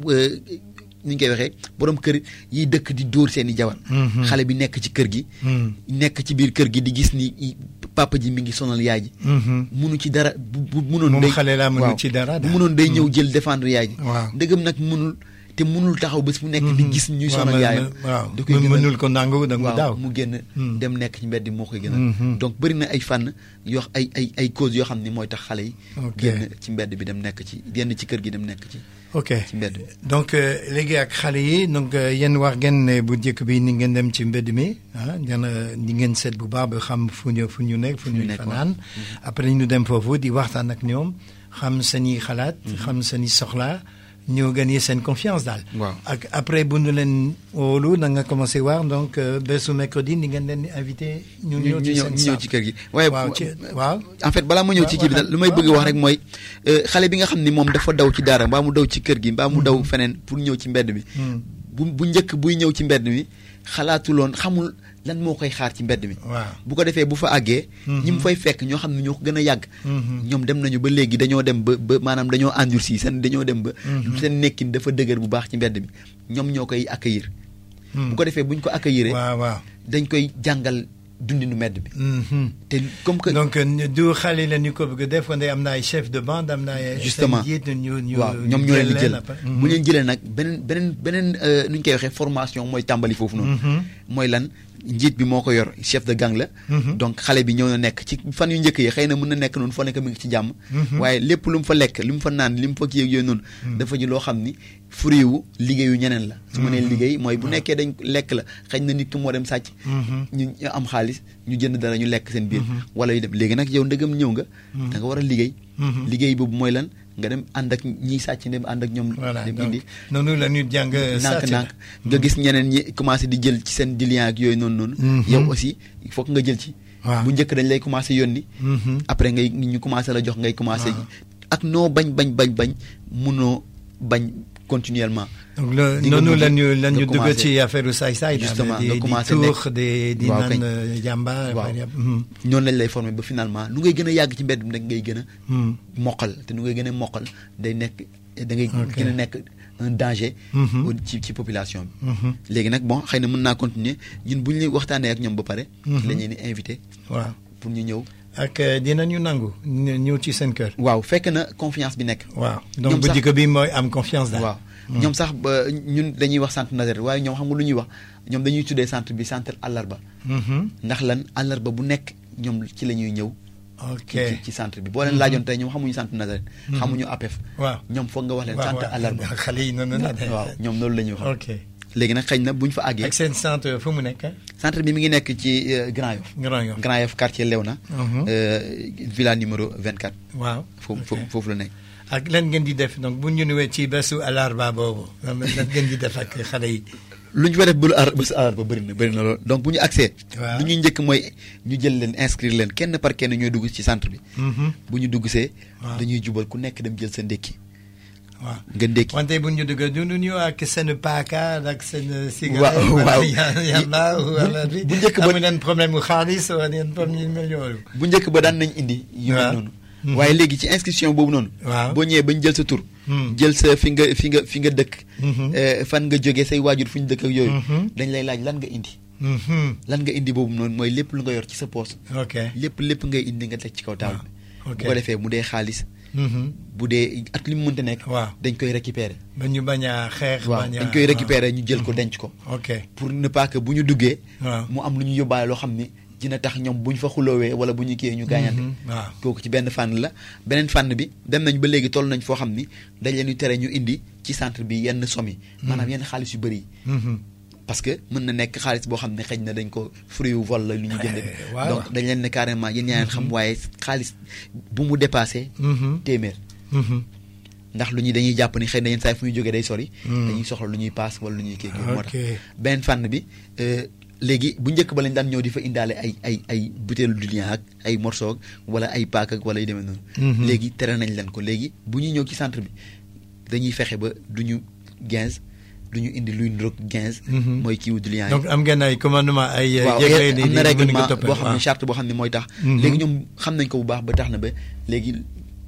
ni ñu koy waxee borom kër yiy dëkk di dóor seen i jabar xale bi nekk ci kër gi nekk ci biir kër gi di gis ni papa ji mi ngi sonal yaay ji munu ci dara bu bu munoon moom day xale laa mënu waaw. ci dara bu munoon day ñëw jël défendre yaay ji waaw ndëgëm nag munul te munul taxaw bés mu nekk di gis ñuy waaw, sonal ma- yaayam ma- waaw da koy gën a mënul ko nangu da mu waaw daaw mu génn Hmm. dem nekk ci mbedd moo koy gën Mhm. a donc bëri na ay fànn yoo ay ay ay cause yoo xam ni mooy tax xale yi Ok. génn ci mbedd bi dem nekk ci génn ci kër gi dem nekk ci ok ci mbedd bi donc euh, léegi ak xale yi donc euh, yéen wax ngeen ne bu njëkk bi ni ngeen dem ci mbedd mi ah dana ni ngeen seet bu baax ba xam fu ñu fu ñu nekk fu ñu ñu nekk, fanaan après ñu dem foofu di waxtaan ak ñoom xam seen i xalaat xam seen i soxla ñu gagné seen confiance daal waaw ak après bu ñu leen wóolu da nga commencé wax donc euh, bésu mercredi ni ngeen leen di invité ñu ñu ñëw ci ñëw seen ñu ñëw salle. ci kër gi waaye waaw ci waaw en fait balaa ma ñëw ci kii bi daal lu may bëgg wax rek mooy euh, xale bi nga xam ni moom dafa daw ci daara mbaa mu daw ci kër gi mbaa mu daw feneen pour ñëw ci mbedd mi Hmm. bu bu njëkk buy ñëw ci mbedd mi xalaatuloon xamul lan moo koy xaar ci mbedd mi waaw bu ko defee bu fa àggee ñi mu fay fekk ñoo xam ne ñoo ko gën a yàgg Mhm. ñoom dem nañu ba léegi dañoo dem ba ba maanaam dañoo endurci seen dañoo dem ba Mhm. seen nekkin dafa dëgër bu baax ci mbedd mi ñoom ñoo koy accueillir Hmm. bu ko defee buñ ko accueillir waaw waaw dañ koy jàngal dundinu mbedd bi Mhm. te comme que donc euh, du xale la ñu ko bëgg a def wante am na ay chef de bande am na ay. Justement. seen njiit ñu ñu waaw ñoom ñoo leen di jël après. bu leen jëlee nag beneen beneen beneen euh, nu ñu koy waxee formation mooy tàmbali foofu noonu Mhm. mooy lan njiit bi moo ko yor chef de gang la Mhm. donc xale bi ñëw na nekk ci fan yu njëkk yi xëy na mën na nekk noonu foo nekk mi ngi ci jàmm Mhm. waaye lépp lu mu fa lekk lu mu fa naan li mu fa kii ak yooyu noonu dafa ji loo xam ni fruit wu liggéeyu ñeneen la su ma nee liggéey mooy bu nekkee dañ lekk la xëy na nit ki moo dem sàcc Mhm. ñu ñu am xaalis ñu jënd dara ñu lekk seen biir Mhm. wala yu dem léegi nag yow ndëgam ñëw nga Mhm. da nga war a liggéey Mhm. liggéey boobu mooy lan nga dem ànd ak ñiy sàcc dem ànd ak ñoom voilà dem donc indi noonu la ñu jàng nànk sàcc nànk nga gis ñeneen ñi commencé di jël ci seen dilian ak yooyu noonu noonu Mhm. yow aussi il faut que nga jël ci waaw bu njëkk dañ lay commencé yónni Mhm. après ngay ñu commencé la jox ngay commencé waaw. ak noo bañ bañ bañ bañ munoo bañ continuellement donc le di nga noonu mujj la ñu la nga ñu dugg commencé- ci affaire saay-saay daal, Justement, di nga di commencé tuux nekk- di di waaw, naan kañ. euh, jàmba Waaw. Mhm. noonu lañ lay formé ba finalement nu ngay gën a yàgg ci mbedd mi nag ngay gën a Mhm. moqal te nu ngay gën a moqal day nekk da ngay Ok. gën a nekk un danger Mhm. au- ci ci population bi Mhm. léegi nag bon xëy na mën naa continuer ñun bu ñu waxtaanee ak ñoom ba pare Mhm. la ñu di invité waaw pour ñu ñëw ak euh, dinañu nangu ñu- ñëw ci seen kër waaw fekk na confiance bi nekk waaw Ñoom donc bu sax- njëkk bi mooy am confiance daal waaw ñoom sax ba ñun dañuy wax centre Nazareth waaye ñoom xam nga lu ñuy wax ñoom dañuy tuddee centre bi centre àllarba Mhm. ndax lan àllarba bu nekk ñoom ci la ñuy ñëw ok ci ci- ci centre bi boo leen laajoon tey ñoom xamuñu centre Nazareth Mhm. xamuñu APEF waaw ñoom foog nga wax leen waaw, centre waaw. àllarba xale yi noonu la de. waaw ñoom loolu la ñuy wax ok léegi nag xëy na bu ñu fa àggee ak seen centre fu mu nekk centre bi mi ngi nekk ci euh, Grand Yoff Grand Yoff Grand Yoff quartier Léona Mhm. euh, villa numéro 24 waaw foofu ok. foofu foofu la nekk ak lan ngeen di def donc bu ñu ñëwee ci bésu alarba boobu lan lan ngeen di def ak xale yi lu ñu fa def bu ar bés àllarba bëri na bëri na lool donc bu ñu accès Waaw. lu ñuy njëkk mooy ñu jël leen inscrire leen kenn par kenn ñooy dugg ci centre bi Mhm. bu ñu dugg see Waaw. dañuy jubal ku nekk dem jël sa ndékki waaw nga ndékki wante bu ñu dugg dundu ñu ak seen paaka ak seen Waaw, cigarette waaw. yamba Bu- wala bi bu njëkk ba- amu leen problème mu xaalis wala leen problème mu yooyu bu njëkk ba daan nañ indi yu mel Waaw. noonu Mhm. waaye léegi ci inscription boobu noonu Waaw. boo ñëwee bañ jël sa tur Hmm. jël sa fi nga fi nga fi nga dëkk Mhm. eh, fan nga jógee say waajur fu ñu dëkk ak yooyu Mhm. dañ lay laaj lan nga indi Mhm. lan nga indi boobu noonu mooy lépp lu nga yor ci sa poos ok lépp lépp ngay indi nga teg ci kaw taal bi Ah, ok. bu ko defee mu dee xaalis Mhm. bu dee ak li mu mënta nekk waaw dañ koy récupérer ba ñu bañ a xeex waaw bañ a dañ koy récupérer ñu jël ko denc ko ok pour ne pas que bu ñu duggee waaw mu am lu ñu yóbbaale loo xam ni dina tax ñoom bu ñu fa xuloowee wala bu ñu kiyee ñu gaañante Mhm. waaw kooku ci benn fànn la beneen fànn bi dem nañ ba léegi toll nañ foo xam ni dañ leen di tere ñu indi ci centre bi yenn somme yi maanaam yenn xaalis yu bëri yi Mhm. parce que mën na nekk xaalis boo xam ne xëy na dañ ko fruit wu vol la lu ñu jënd Eh, waaw. donc dañ leen ne carrément yéen yaa leen xam waaye xaalis bu mu dépassé Mhm. téeméer Mhm. ndax lu ñuy dañuy jàpp ni xëy na yenn saa yi fu ñu jógee day sori Mm. dañuy soxla lu ñuy paas wala lu ñuy kii moo tax ok beneen fànn bi euh, léegi bu njëkk ba lañ daan ñëw di fa indaale ay ay ay butéelu du lien ak ay morceau ak wala ay paak ak wala yu demee noonu Mhm. léegi tere nañ leen ko léegi bu ñuy ñëw ci centre bi dañuy fexe ba du ñu quinze du ñu indi luy niroog quinze Mhm. mooy kiiwu du lien yi donc am ngeen ay commandement ay waaw jégle am na règlement boo xam ne waaw. charte boo xam ne mooy tax Mhm. léegi ñoom xam nañ ko bu baax ba tax na ba léegi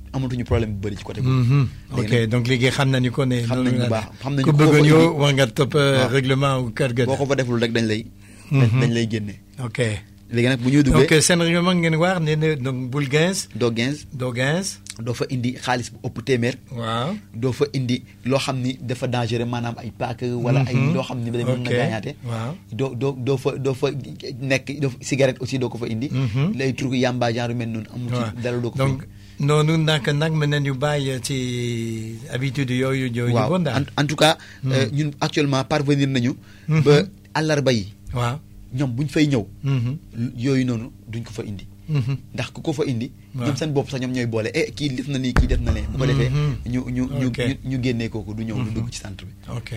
amatuñu problème bu bëri ci côté boobu. Mhm. léegi ok donc léegi xam nañu ko ne. Xam noonu nañu bu la- baax, xam nañu ku ko bëgg fa ñëw indi. war nga topp Waaw. règlement wu kër ga. boo ko fa deful rek dañ lay. Mhm. dañ lay génne. ok léegi nag bu ñuy donc duggee seen règlement ngeen waar ne ne donc bul gens doo 15 doo gens. doo fa indi xaalis bu ëpp téeméer. waaw. doo fa indi loo xam ni dafa dangereux maanaam ay paak wala ay Mhm. loo xam ni day mën na Ok. gaañaate waaw. doo doo doo fa doo fa nekk doo cigarette aussi doo ko fa indi Mhm. lay truc yamba genre yu mel noonu amul waaw ci dara doo ko fa donc noonu nag nag mën nañu bàyyi ci habitude yooyu indi yooyu waaw bon en, daal. en tout cas euh, ñun actuellement parvenir nañu ba àllarba yi waaw. ñoom buñ fay ñëw Mhm. yooyu noonu duñ ko fa indi Mhm. ndax ku ko fa indi Waaw. ñoom seen bopp sax ñoom ñooy boole eh kii def na nii kii def na lee bu ko defee Mhm. ñu ñu ñu Ok. ñu ñu génnee kooku du ñëw du dugg ci centre bi ok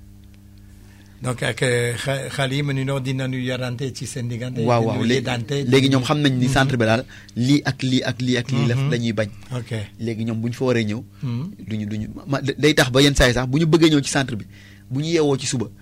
donc ak xa xale yi mënuñoo dinañu yarante ci seen diggante. waaw waaw dinañu léegi yeddante. léegi ñoom xam nañ ni centre bi daal lii ak lii ak lii ak lii la Mhm. la ñuy bañ ok. léegi ñoom bu ñu fa waree ñëw Mhm. duñu duñu ma day tax ba yenn saa yi sax bu ñu bëggee ñëw ci centre bi bu ñu yeewoo ci suba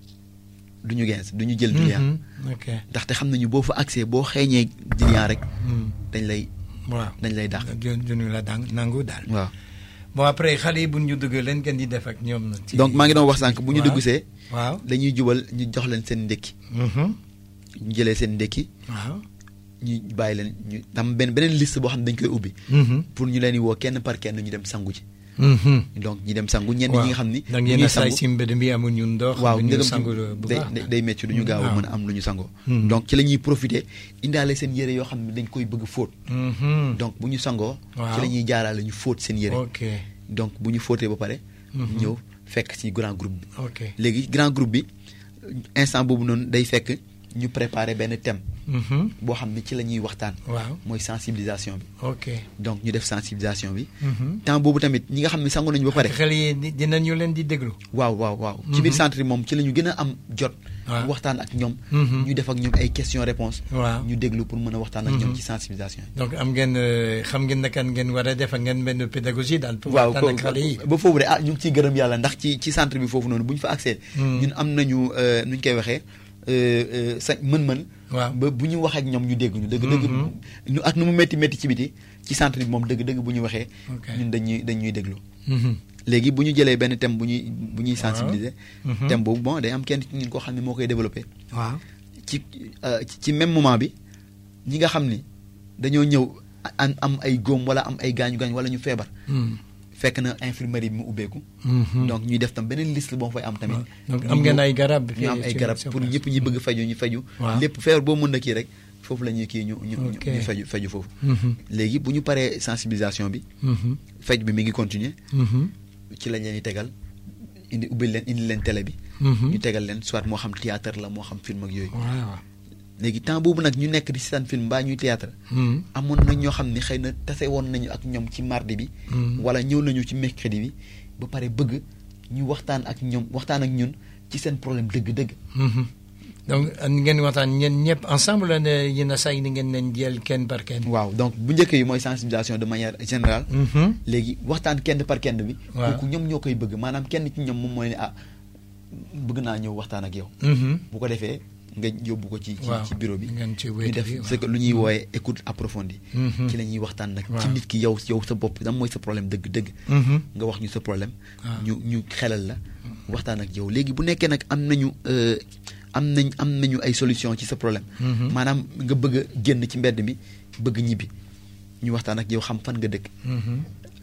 duñu gens duñu jël client Mhm. ok. ndaxte xam nañu boo fa accès boo xeeñee client rek Mhm. dañ lay waaw. dañ lay dàq du duñu la dang nangu daal. waaw bon après xale yi bu ñu dugg leen ngeen di def ak ñoom. na ci donc maa ngi doon wax sànq bu ñu waaw. dugg see waaw. dañuy jubal ñu jox leen seen ndékki Mhm. ñu jëlee seen ndékki waaw. ñu bàyyi leen ñu am benn beneen liste boo xam ne dañ koy ubbi Mhm. pour ñu leen di woo kenn par kenn ñu dem sangu ci Mhm. donc ñu dem sangu ñenn ñi nga xam ni da bu ngeen ñuy a saay sangu si mbedd mi amuñu ndox. waaw bu ñu ndegam sangu ci- bu day baax. day- day métti du ñu gaaw a waaw. mën a am lu ñu sangoo Mhm. donc ci la ñuy profité indaale seen yére yoo xam ne dañ koy bëgg fóot Mhm. donc bu ñu sangoo Waaw. ci la ñuy jaaraale ñu fóot seen yére ok donc bu ñu fóotee ba pare Mhm. ñëw fekk ci grand groupe bi ok. léegi grand groupe bi instant boobu noonu day fekk ñu préparer benn thème Mhm. boo xam ne ci la ñuy waxtaan waaw mooy sensibilisation bi ok. donc ñu def sensibilisation bi Mhm. temps boobu tamit ñi nga xam ne sangu nañu ba pare xel yi di- dinañu leen di déglu. waaw waaw waaw ci biir centre yi moom ci la ñu gën a am jot Waaw. waxtaan ak ñoom Mhm. ñu def ak ñoom ay question réponse waaw ñu déglu pour mën a waxtaan ak ñoom Mhm. ci sensibilisation yi donc am ngeen euh, xam ngeen naka ngeen war a def ak ngeen benn pédagogie daal. pour waaw waxtaan ak xale yi. ba foofu de ah ñu ngi ciy gërëm yàlla ndax ci ci centre bi foofu noonu bu ñu fa accès Mhm. ñun am nañu euh, nu ñu koy waxee euh, euh, sa mën-mën waaw ba bu ñu wax ak ñoom ñu dégg ñu dëgg dëgg Mhm. ñu ak nu mu métti métti ci biti ci centre bi moom dëgg dëgg bu ñu waxee Ok. ñun dañuy dañuy déglu Mhm. léegi bu ñu jëlee benn thème bu ñuy bu ñuy Waaw. sensibiliser Mhm. thème boobu bon day am kenn ci ñun koo xam ne moo koy développé waaw. ci euh, ci- ci même moment bi ñi nga xam ni dañoo ñëw am am ay góom wala am ay gaañu gaañu wala ñu feebar Mhm. fekk na infirmerie bi mu ubbeeku Mhm. donc ñuy def tam beneen liste boo fay am tamit waaw. donc ñu am ngeen ñëw- ay garab. ñu am fii ay ci- garab sur pour place. ñëpp ñi bëgg faju ñu faju Waaw. lépp feebar boo mën na kii rek foofu la ñuy kii ñu ñu ñu- Ok. ñu faju faju foofu Mhm. léegi bu ñu paree sensibilisation bi Mhm. faj bi mi ngi continuer Mhm. ci lañ leen di tegal indi ubbil leen indi leen télé bi Mhm. ñu tegal leen soit moo xam théâtre la moo xam film ak yooyu waaw. léegi temps boobu nag ñu nekk di seetaan film mbaa ñuy théâtre Mhm. amoon na ñoo xam ne xëy na tase woon nañu ak ñoom ci mardi bi Mhm. wala ñëw nañu ci mercredi bi ba pare bëgg ñu waxtaan ak ñoom waxtaan ak ñun ci seen problème dëgg-dëgg Mhm. donc ngeen waxtaan ñeen ñëpp ensemble la ne yéen a say ni ngeen leen jël kenn par kenn. waaw donc bu njëkk yi mooy sensibilisation de manière générale Mhm. léegi waxtaan kenn par kenn bi Waaw. kooku ñoom ñoo koy bëgg maanaam kenn ci ñoom moom mooy ne ah bëgg naa ñëw waxtaan ak yow Mhm. bu ko defee nga yóbbu ko ci ci waaw ci bureau bi ngeen ci ñu wéet def bi, ce que lu ñuy wooyee écoute approfondie Mhm. ci la ñuy waxtaan nag ci Waaw. nit ki yow yow sa bopp dam mooy sa problème dëgg dëgg Mhm. nga wax ñu sa problème waaw. ñu ñu xelal la waxtaan ak yow léegi bu nekkee nag am nañu euh, am nañ am nañu ay solution ci sa problème Mhm. maanaam nga bëgg a génn ci mbedd mi bëgg ñibbi ñu waxtaan ak yow xam fan nga dëkk Mhm.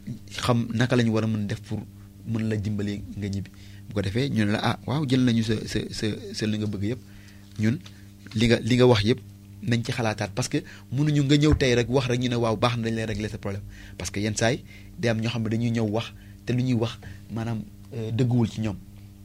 xam naka la ñu war a mën def pour mën la dimbali nga ñibbi bu ko defee ñu ne la ah waaw jël nañu sa sa sa sa li nga bëgg yëpp ñun li nga li nga wax yëpp nañ ci xalaataat parce que mënuñu nga ñëw tey rek wax rek ñu ne waaw baax na dañ lay régler sa problème parce que yenn saay day am ñoo xam ne dañuy ñëw wax te lu ñuy wax maanaam euh, dëgguwul ci ñoom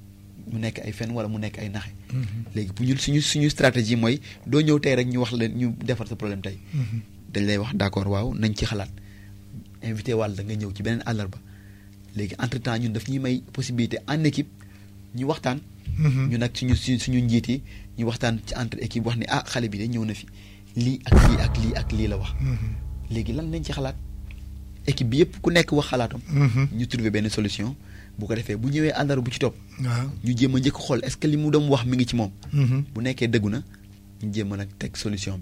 mu nekk ay fen wala mu nekk ay naxe Mhm. léegi bu ñun suñu suñu stratégie mooy doo ñëw tey rek ñu wax leen ñu defar sa problème tey Mhm. dañ lay wax d'accord waaw nañ ci xalaat invité wàll da nga ñëw ci beneen àllarba léegi entre temps ñun daf ñuy may possibilité en équipe ñu waxtaan. Mhm. ñu nag suñu suñu suñu njiit yi ñu waxtaan ci entre équipe wax ni ah xale bi de ñëw na fi lii ak lii ak lii ak lii la wax. Mhm. léegi lan lañ ci xalaat équipe bi yëpp ku nekk wax xalaatam. Mhm. ñu trouver benn solution bu ko defee bu ñëwee àllarba bu ci topp waaw. ñu jéem a njëkk xool est-ce que li mu doon wax mi ngi ci moom. Mhm. bu nekkee dëggu na ñu jéem a nag teg solution bi. ok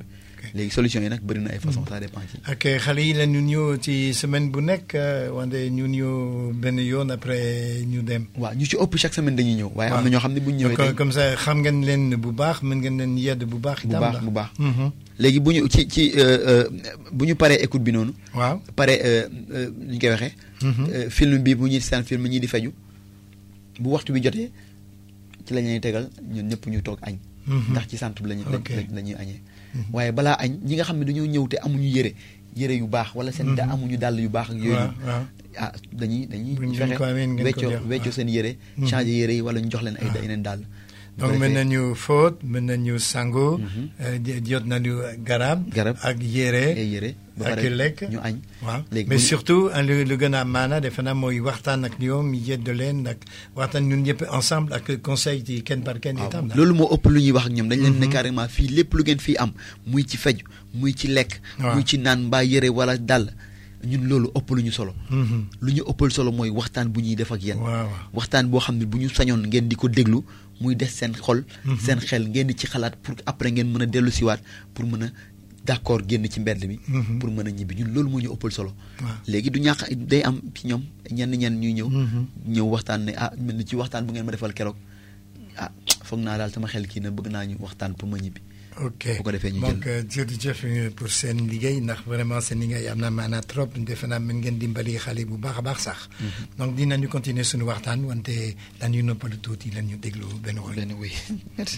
léegi solution yi nag bëri na ay façon ça dépend ci ak xale yi la ñu ñëw ci semaine bu nekk euh, wante ñu ñëw benn yoon après ñu dem. waaw ñu ci ëpp chaque semaine dañuy ñëw waaye am waaw. na ñoo xam ne bu ñu ñëwee comme tey comme ça xam ngeen leen bu baax mën ngeen leen yedd bu baax. bu itam baax la. bu baax Mhm. léegi bu ñu ci ci euh, euh, bu ñu paree écoute bi noonu waaw. pare euh, euh, ñu koy waxee Mhm. euh, film bi bu ñuy seen film ñi di feju bu waxtu bi jotee ci la ñuy tegal ñun ñëpp ñu toog añ Mhm. ndax ci centre bi lañu Ok. la ñuy añee waaye balaa añ ñi nga xam ne dañoo ñëw te amuñu yére yére yu baax wala seen da amuñu dàll yu baax ak yooyu waaw waaw. ah dañuy dañuy Buñ leen fexe ko amee ngeen ko weccoo jox, weccoo waaw. seen yére Mhm. changer yére yi wala ñu jox leen ay Ah. yeneen dàll bu donc ko mën defee- nañu fóot mën nañu sango. Mhm. euh, di- jot nañu garab. Garab. ak yére. ay yére ba ak pare lekk. ñu añ waaw léegi mais bu ñu- surtout hein, lu lu gën a maana defe naa mooy waxtaan ak ñoom yedd leen ak waxtaan ñun ñëpp ensemble ak conseil ci kenn par kenn itam. waaw loolu moo ëpp lu ñuy wax ak ñoom dañ leen ne Mhm. carrément fii lépp lu ngeen fii am muy ci fej muy ci lekk Waaw. muy ci naan mbaa yére wala dàll ñun loolu ëpp lu ñu solo Mhm. lu ñu ëppal solo mooy waxtaan bu ñuy def ak yéen waaw waaw. waxtaan boo xam ne bu ñu sañoon ngeen di ko déglu muy des seen xol Mhm. seen xel ngeen di ci xalaat pour après ngeen mën a dellu siwaat pour mën a d'accord génn ci mbedd mi Mhm. pour mën a ñibbi ñun loolu moo ñu ëppal solo waaw. léegi du ñàkk day am ci ñoom ñenn ñenn ñuy ñëw Mhm. ñëw waxtaan ne ah mel ni ci waxtaan bu ngeen ma defal keroog ah foog naa daal sama xel kii na bëgg naa ñu waxtaan pour ma ñibbi ok bu ko defee ñu donc jël. euh, jërëjëf euh, pour seen liggéey ndax vraiment seen liggéey am na maanaa trop defe naa mën ngeen dimbali xale bu baax a baax sax. donc dinañu continuer suñu waxtaan wante dañuy noppalu tuuti lan ñu déglu benn woy. benn wéy merci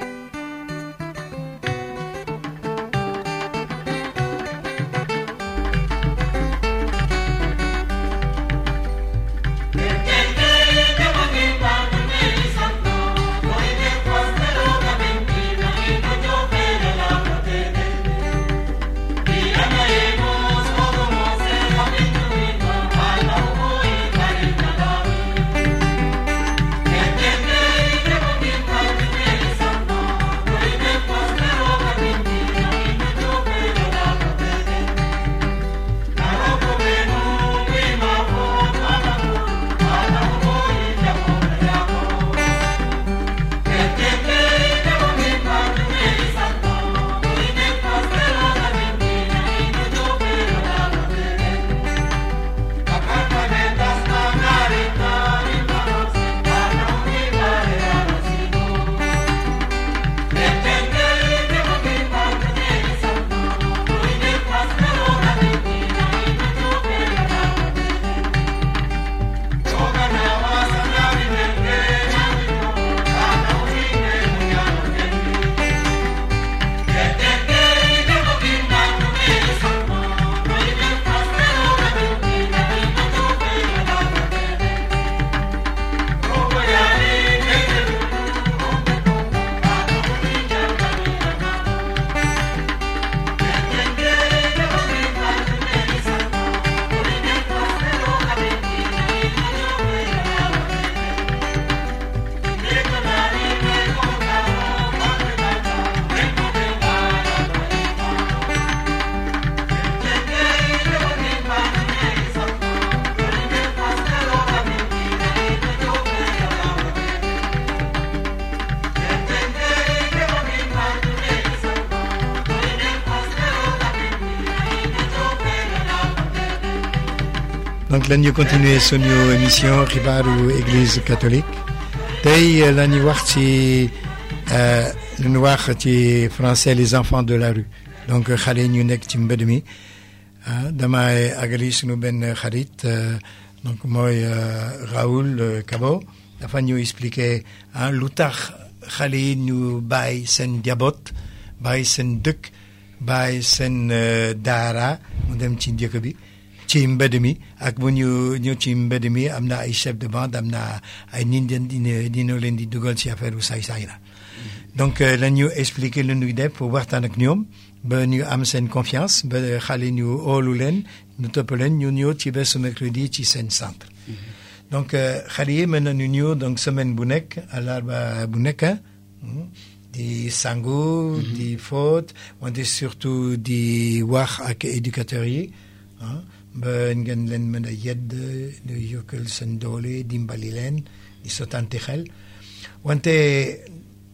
donc lan ñu continuer suñu émission xibaaru église catholique tey la ñuy wax ci euh, lu ñu wax ci français les enfants de la rue donc xale ñu nekk ci mbedd mi ah damay agali suñu benn xarit euh, donc mooy euh, Raoul euh, Cabo dafa ñu expliquer ah lu tax xale yi ñu bàyyi seen njaboot bàyyi seen dëkk bàyyi seen euh, daara mu dem ci njëkk bi ci mbedd mi ak bu ñu ñëw ci mbedd mi am na ay chef de bande am na ay nit ñi dina dina leen di dugal ci affaire bu saay-saay la donc euh, la ñu expliquer lu ñuy def pour waxtaan ak ñoom ba ñu am seen confiance ba xale ñu óolu leen ñu topp leen ñu ñëw ci bésu mercredi ci seen centre donc euh, xale yi mën nañu ñëw donc semaine bu nekk àllarba bu nekk hmm, di sangu di fóot wante surtout di wax ak éducateurs yi ah ba ngeen leen mën a yedd di yokkal seen doole dimbali leen di sottante xel wante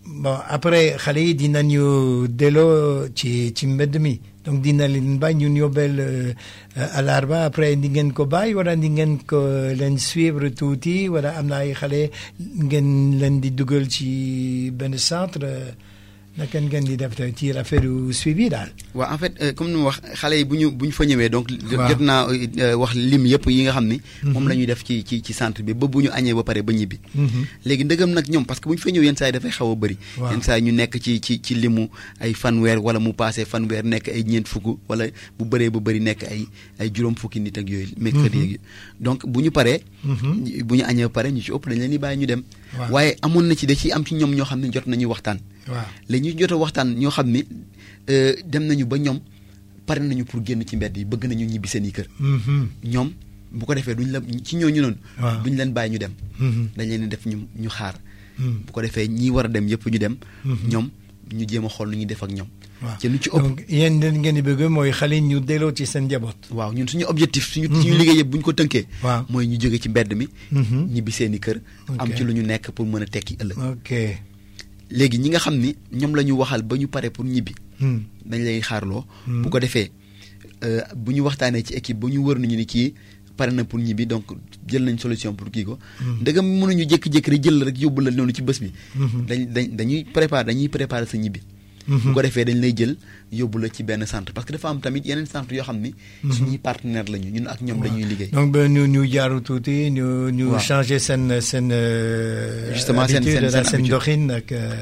bon après xale yi dinañu delloo ci ci mbedd mi donc dina leen bàyyi ñun yóbbeel alarba après di ngeen ko bàyyi wala di ngeen ko leen suivre tuuti wala am na ay xale ngeen leen di dugal ci benn centre naka ngeen di def ci affaire suivi daal. waaw en fait comme ni ma wax xale yi bu ñu bu ñu fa ñëwee donc. waaw jot naa wax lim yëpp yi nga xam ni. moom la ñuy def ci ci ci centre bi ba bu ñu añee ba pare ba ñibbi. léegi ndëgam nag ñoom parce que bu ñu fa ñëw yenn saa yi dafay xaw a bëri. waaw yenn saa yi ñu nekk ci ci ci limu ay fanweer wala mu passé fanweer nekk ay ñeent fukk wala bu bëree ba bëri nekk ay ay juróom fukki nit ak yooyu. mercredi yeeg donc bu ñu paree. bu ñu añee ba pare ñu ci ëpp dañ leen di bàyyi ñu dem. waaw waaye amoon na ci da ciy am ci ñoom ñoo xam ne jot nañu waxtaan. waaw léegi ñu jot a waxtaan ñoo xam ni euh, dem nañu ba ñoom pare nañu pour génn ci mbedd yi bëgg nañu ñibbi seen i kër ñoom bu ko defee duñ la ci ñooñu noonu. waaw duñ leen bàyyi ñu dem. dañ leen di def ñu ñu xaar. bu ko defee ñi war a dem yëpp ñu dem. ñoom ñu jéem a xool nu ñuy def ak ñoom. waaw ci lu ci ëpp donc yéen dañ ngeen di bëgg mooy xale yi ñu delloo ci seen njaboot. waaw ñun suñu objectif suñu suñu liggéey yëpp bu ñu ko tënkee. waaw mooy ñu jóge ci mbedd mi. Mhm. ñibbi seen i kër. am Ok. ci lu ñu nekk pour mën a tekki ëllëg. ok. léegi ñi nga xam ni ñoom la ñu waxal ba ñu pare pour ñibbi. Hmm. dañ lay xaarloo. Hmm. bu ko defee euh, bu ñu waxtaanee ci équipe bu ñu wër nañu ni kii pare na pour ñibbi donc jël nañ solution pour kii ko. ndegam mënuñu jékki-jékki rek jël la rek yóbbu la noonu ci bés bi. Mhm. dañ dañ dañuy préparer dañuy préparer sa ñibbi. Mhm. bu ko defee dañ lay jël yóbbu la ci benn centre parce que dafa am tamit yeneen centre yoo xam ni. suñuy partenaire lañu ñun ak ñoom dañuy liggéey. donc ba ñu ñu jaaru tuuti ñu ñu Waaw. changer seen seen. euh, Justement, seen- habitude, seen- seen seen habitude. doxin ak. euh,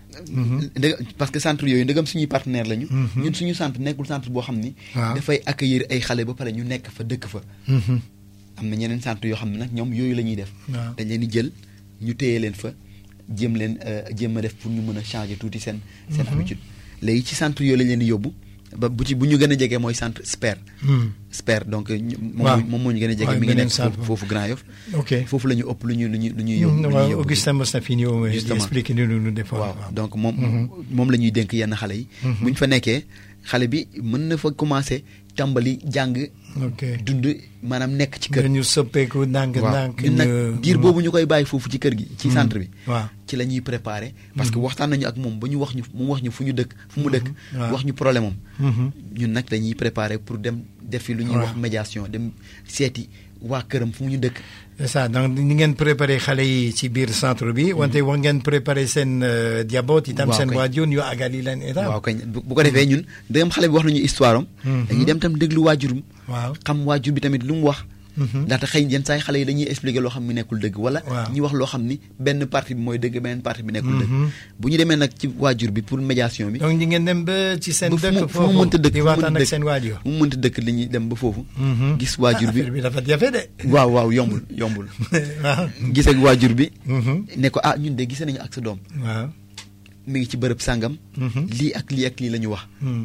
mhm. ndeg parce que centre yooyu ndegam suñuy partenaire lañu. Mhm. ñun suñu centre nekkul centre boo xam ni. waaw. dafay accueillir ay xale ba pare ñu nekk fa dëkk fa. Mhm. am na ñeneen centre yoo xam ne nag ñoom yooyu la ñuy def. waaw. dañ leen di jël ñu téye leen fa jéem leen euh, jéem a def pour ñu mën a changer tuuti seen. seen habitude léegi ci centre yooyu lañ leen di yóbbu ba bu ci bu ñu gën a jege mooy centre SPER. Hmm. SPER donc ñu- moom waaw. moo- moom moo ñu gën a jege waaw, mi ngi beneen nekk centre foofu foofu Grand Yoff. ok. foofu la ñu ëpp lu ñu lu ñu lu ñuy yóbbu. Hmm, lu ñuy waaw yóbbu. Augustin mos na fi ñëw di Justement. expliquer ni ñu defoon. waaw waaw. donc moom moom la ñuy dénk yenn xale yi. bu ñu fa nekkee xale bi mën na fa commencer tàmbali jàng. ok. dund maanaam nekk ci kër. ñu soppeeku ndànk waaw ndànk. ñun nag ñu- diir boobu ñu koy bàyyi foofu ci kër gi. ci centre bi. waaw. ci la ñuy préparer. parce que waxtaan nañu ak moom ba ñu wax ñu mu wax ñu fu ñu dëkk fu mu dëkk. waaw. wax ñu problème am. Mhm. ñun nag dañuy préparer pour dem def fi lu ñuy waaw. wax médiation dem seeti waa këram fu mu ñu dëkk. c'est ça donc ni ngeen préparé xale yi ci biir centre bi wante war ngeen préparé seen euh, diabot itam Waaw seen kay. waajur ñu àggali leen itam. waaw kañ bu bu ko defee ñun ndegam xale bi wax nañu histoire am. Mhm. dañuy dem tam déglu waajurum. waaw. xam waajur bi tamit lu mu wax. Mhm. ndaxte xëy yenn saa yi xale yi dañuy expliquer loo xam ne nekkul dëgg wala. Waaw. ñu wax loo xam ni benn partie bi mooy dëgg beneen partie bi nekkul dëgg. Mhm. bu ñu demee nag ci waajur bi pour médiation bi. donc ñi ngeen dem ba ci seen ba fu mu dëkk fu mu foofu mënta dëkk di fu mu waxtaan mënta ak dëkk. seen waajur. fu mu mënta dëkk li ñuy dem ba foofu. Mhm. gis waajur bi affaire bi dafa jafe de. waaw waaw yombul yombul. waaw. gis ak waajur bi. Mhm. ne ko ah ñun de gis nañu ak sa doom waaw. mi ngi ci bërëb sàngam. Mhm. lii ak lii ak lii la ñu wax Hmm.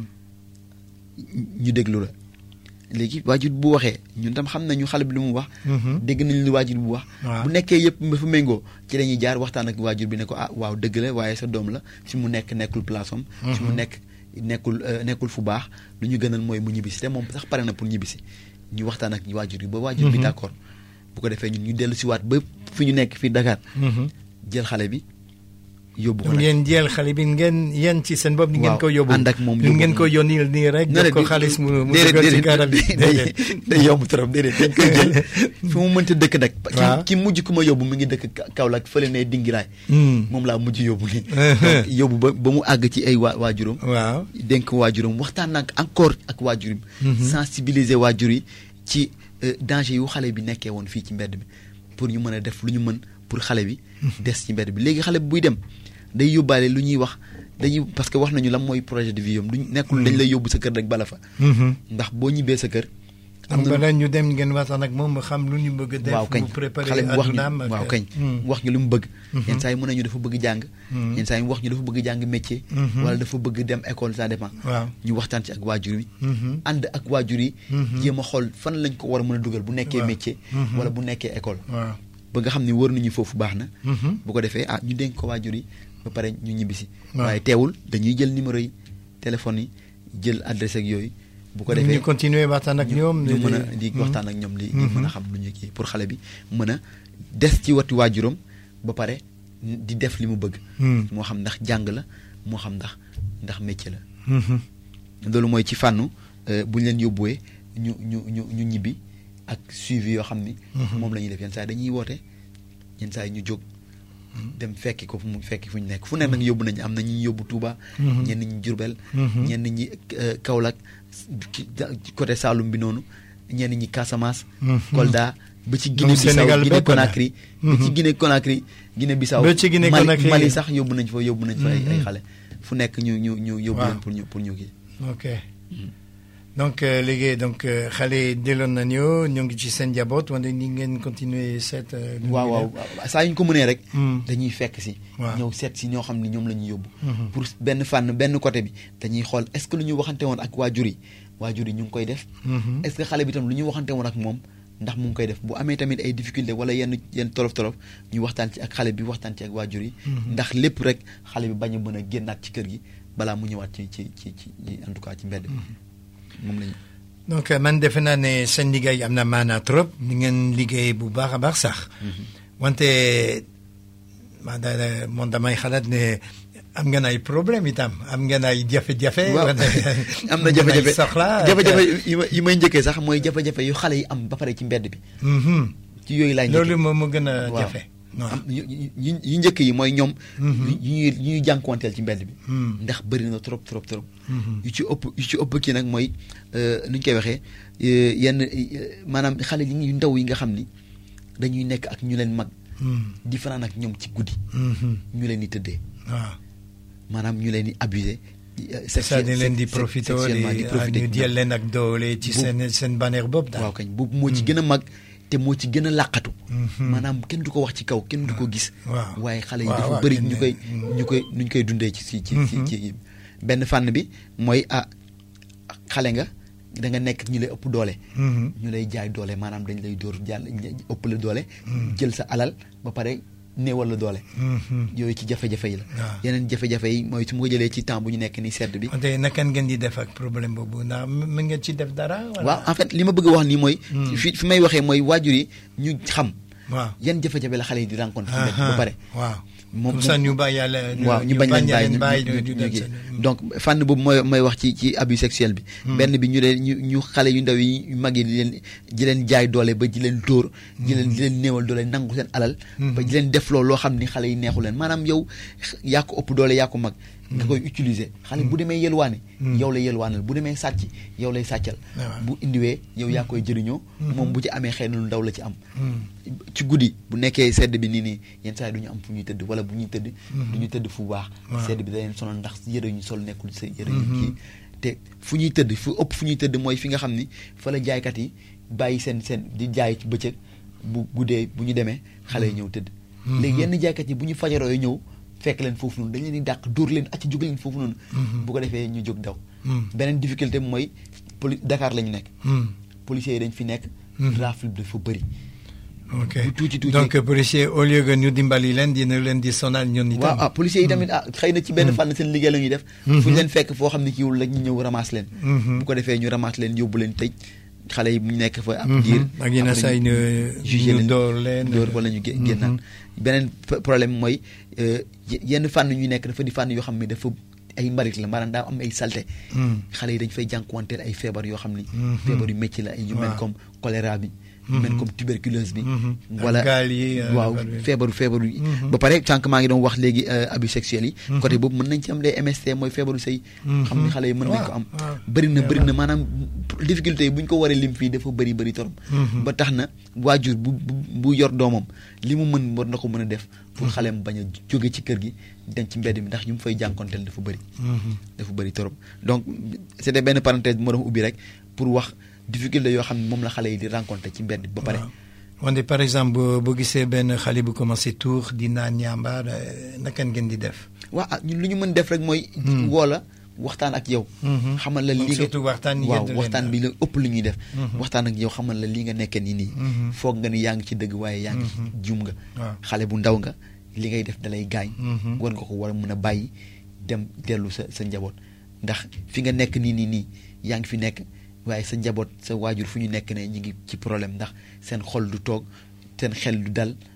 ñu déglu la léegi waajur bu waxee ñun tam xam nañu xale bi lu mu wax. Mhm. dégg nañu lu waajur bu wax. Waaw. bu nekkee yëpp dafa méngoo ci lañuy jaar waxtaan ak waajur bi ne ko ah waaw dëgg la waaye sa doom la fi mu nekk nekkul place am. fi mu nekk nekkul euh, nekkul fu baax lu ñu gënal mooy mu ñibbisi te moom sax pare na pour ñibbisi ñu waxtaan ak waajur bi ba waajur bi d'accord bu ko defee ñun ñu dellu si waat ba fi ñu nekk fii Dakar Mhm. jël xale bi yóbbu ko donc nag. ngeen jël xale bi ngeen yéen ci seen bopp. ni ngeen Waaw, ko yóbbu ànd ak moom ñu yóbbu ngeen ko ko yónni nii rek. jox ko xaalis mu mu dugal ci garab bi day déedéet. day yomb trop déedéet dañ koy jël fi mu mënta dëkk nag. Waaw. ki ki mujj ku ma yóbbu mi ngi dëkk Ka- Kaolack fële ne Dingiraay. Hmm. moom laa mujj yóbbu nii. donc yóbbu ba ba mu àgg ci ay waa waajuram. waaw. dénk waajuram waxtaan nag encore ak waajuram. sensibiliser waajur yi ci euh, danger yu xale bi nekkee woon fii ci mbedd bi pour ñu mën a def lu ñu mën pour xale bi. des ci mbedd bi léegi xale bi buy dem day yóbbaale lu ñuy wax dañuy parce que wax nañu lan mooy projet de vie am duñ nekkul dañ lay yóbbu sa kër rek bala fa. Mhm. ndax boo ñibbee sa kër. am na ñu dem ngeen waxtaan ak moom mu xam lu ñu bëgg a def. waaw kañ mu préparé xale bi wax ñu addunaam ak- waaw kañ Hmm. wax ñu lu mu bëgg. yenn saa yi mën nañu dafa bëgg jàng. yenn saa yi wax ñu dafa bëgg jàng métier. Mhm. wala dafa bëgg dem école ça dépend. waaw. ñu waxtaan ci ak waajur yi. Mhm. ànd ak waajur yi. Mhm. jéem a xool fan lañ ko war a mën a dugal bu nekkee Waaw. métier. Mhm. wala bu nekkee école. waaw. ba nga xam ne wër nañu foofu baax na. Mhm. bu ko defee ah ñu dénk ko waajur yi ba pare ñu ñibbisi. Waaw. waaye teewul dañuy jël numéro yi téléphone yi jël adresse ak yooyu. bu ko defee ñu continuer waxtaan ak ñoom. ñu mën a di waxtaan ak ñoom li di mën a xam lu ñu kii pour xale bi mën a des ci wati waajuram ba pare di def li mu bëgg Hmm. moo xam ndax jàng la moo xam ndax ndax métier la Mhm. loolu mooy ci fànnu euh, bu ñu leen yóbbuwee ñu ñu ñu ñu ñibbi ak suivi yoo xam ni moom la ñuy def yenn saa yi dañuy woote yenn saa yi ñu jóg dem fekki ko fu mu fekki fu ñu nekk fu nekk nag yóbbu nañu am na ñu yóbbu Touba Mhm. ñenn ñi Jurbel Mhm. ñenn ñi euh, Kaolack ci ci côté Saloum bi noonu ñenn ñi Casamance Mhm. Kolda ba ci Donc Guinée Bissau Sénégal Guinée bépp la. Conakry ba ci Mhm. Guinée Conakry Guinée Bissau Ba ci Guinée Mali- Conakry. Mali sax yóbbu nañ fa yóbbu nañ fa ay ay Mhm. xale fu nekk ñu ñu ñu yóbbu Waaw. leen pour ñu pour ñu kii ok donc euh, léegi donc euh, xale yi delloon nañu ñu ngi ci seen njaboot wante ni ngeen continuer seet. euh, lu waaw ñuy waaw def. saa yu ñu ko mënee rek. Hmm. dañuy fekk si. Waaw. ñëw seet si ñoo xam ni ñoom la ñuy yóbbu. Mhm. pour benn fànn benn côté bi dañuy xool est-ce que lu ñu waxante woon ak waajur yi waajur yi ñu ngi koy def. Mhm. est-ce que xale bi tam lu ñu waxante woon ak moom ndax mu ngi koy def bu amee tamit ay difficulté wala yenn yenn tolof tolof ñu waxtaan ci ak xale bi waxtaan ci ak waajur yi. Mhm. ndax lépp rek xale bi bañ a mën a génnaat ci kër gi balaa mu ñëwaat ci ci ci ci en tout cas ci mbedd bi. moom la ñu. donc euh, man defe naa ne seen liggéey am na maanaa trop ni ngeen liggéey bu baax a baax sax wante man da moom damay xalaat ne am ngeen ay problème itam am ngeen ay jafe-jafe. waaw wante am na ngeen ay jafe-jafe soxla jafe-jafe yi ma- yi may njëkkee sax mooy jafe-jafe yu xale yi am ba pare ci mbedd bi Mhm. ci yooyu laay njëkkee loolu moom mu gën a waaw. jafe. waaw. am yu yu- yu njëkk yi mooy ñoom Mhm. yu ñuy yu ñuy jànkuwanteel ci mbedd bi Hmm. ndax bëri na trop trop trop Mhm. yu ci ëpp yu ci ëpp kii nag mooy euh, nu ñu koy waxee euh, yenn euh, maanaam xale yi yu ndaw yi nga xam ni dañuy nekk ak ñu leen mag Hmm. di fanaan ak ñoom ci guddi Mhm. ñu leen di tëddee waaw. maanaam ñu leen di abusé ça di leen di profité sexuellement di profité ñu jël leen ak doole ci Bu- seen seen bannière bopp daal. waaw kañ boobu moo ci gën a mag te moo ci gën a làqatu Mhm. maanaam kenn du ko wax ci kaw kenn du ko gis waaw. waaye xale yi waaw, dafa waaw, bëri kenn- ñu koy mm. ñu koy nu ñu koy dundee ci ci ci ci Mhm. ci benn fànn bi mooy ah xale nga da nga nekk ñu lay ëpp doole Mhm. ñu lay jaay doole maanaam dañ lay dóor jàll ëpp la doole jël sa alal ba pare néewal la doole Mhm. yooyu ci jafe-jafe yi la waaw. yeneen jafe-jafe yi mooy su ma ko jëlee ci temps bu ñu nekk ni sedd bi wante naka ngeen di def ak problème boobu ndax mën ngeen ci def dara. wala? waaw en fait li ma bëgg a wax nii mooy Mm. fi fi may waxee mooy waajur yi ñu xam waaw. yan jafe-jafe la xale yi di rencontre fi mbedd ba Aha. pare waaw. moom comme ça ñu bàyyi yàlla. waaw ñu bañ leen bàyyi leen bàyyi ñu- ñu ñu- dem ñu- seen- donc fànn boobu mooy mooy wax ci ci abus sexuel bi benn bi ñu leen ñu ñu xale yu ndaw yi yu mag yi di leen di leen jaay doole ba di leen dóor di leen di leen néewal doole nangu seen alal ba di leen def loolu loo xam ni xale yi neexu leen maanaam yow yaa ko ëpp doole yaa ko mag nga koy utiliser xale bu demee yelwaane yow lay yelwaanal bu demee sàcc yow lay sàccal waaw. bu indiwee yow yaa koy jëriñoo moom bu ci amee xëy na lu ndaw la ci am Hmm. ci guddi bu nekkee sedd bi nii nii yenn saa yi du ñu am fu ñuy tëdd wala bu ñuy tëdd du ñu tëdd fu baax Waaw. sedd bi da leen sonal ndax yëre ñu sol nekkul sa yëre ñu kii te fu ñuy tëdd fu ëpp fu ñuy tëdd mooy fi nga xam ni fa la jaaykat yi bàyyi seen seen di jaay ci bëccëg bu guddee bu ñu demee xale yi ñëw tëdd léegi yenn jaaykat yi bu ñu fajaroo yi ñëw fekk leen foofu noonu dañ leen di dàq dóor leen acc jóg leen foofu noonu bu ko defee ñu jóg daw Hmm. beneen difficulté bi mooy poli Dakar la ñu nekk Hmm. policiers yi dañ fi nekk Mhm. rafle bi dafa bëri ok bu tuuti tuuti. donc policier au lieu que ñu dimbali leen dina leen di sonal ñun itam. waaw ah policiers yi tamit ah xëy na ci benn fànn seen liggéey la ñuy def fu ñu leen fekk foo xam ne kiiwul la ñu ñëw ramasse leen Mhm. bu ko defee ñu ramasse leen yóbbu leen tëj xale yi bu ñu nekk fa ab Mhm. diir ak yenn après saa yi ñu- jugé ñu leen door leen. door wala ñu gé- Mhm. génnaat beneen p- problème mooy euh, ye- yenn fànn ñu nekk dafa di fànn yoo xam ne dafa ay mbarit la maanaam daa am ay salte Hmm. xale yi dañ fay jànkuwanteel ay feebar yoo xam ni Mhm. feebar yu métti la ay yu mel Waaw. comme choléra bi yu mel Mhm. comme tuberculose bi Mhm. Ak wala gaal yi, euh, waaw affaire bi. feebaru feebaru yi Mhm. ba pare sànq maa ngi doon wax léegi euh, abus sexuels yi Mhm. côté boobu mën nañ ci am les MST mooy feebaru sëy xam ni xale yi mën nañ ko am Waaw, waaw. bëri na bëri Waaw. na maanaam difficulté yi bu ñu ko waree lim fii dafa bëri bëri torop Mhm. ba tax na waajur bu bu bu yor doomam li mu mën war na ko mën a def pour xaleem bañ a jóge ci kër gi dem ci mbedd mi ndax ñu mu fay jànkonteel dafa bëri Mhm. dafa bëri torop donc c'était benn parenthèse bu ma doon ubbi rek pour wax difficulté yoo xam ne moom la xale yi di rencontrer ci mbedd ba pare waaw wante par exemple boo boo gisee benn xale bu commencé tuur di naan ñaambaar eh, naka ngeen di def. waaw ah ñun lu ñu mën def rek mooy Hmm. woo la waxtaan ak yow Mhm. xamal la Donc lii nga surtout waxtaan yi waaw ngeen di leen waxtaan bi la ëpp lu ñuy def Mhm. waxtaan ak yow xamal la lii nga nekkee nii nii Mhm. foog nga ni yaa ngi ci dëgg waaye yaa ngi Mhm. juum nga waaw. xale bu ndaw nga li ngay def dalay gaañ Mhm. war nga ko war a mën a bàyyi dem dellu sa sa njaboot ndax fi nga nekk nii nii nii yaa ngi fi nekk waaye sa njaboot sa waajur fu ñu nekk ne ñu ngi ci problème ndax seen xol du toog seen xel du dal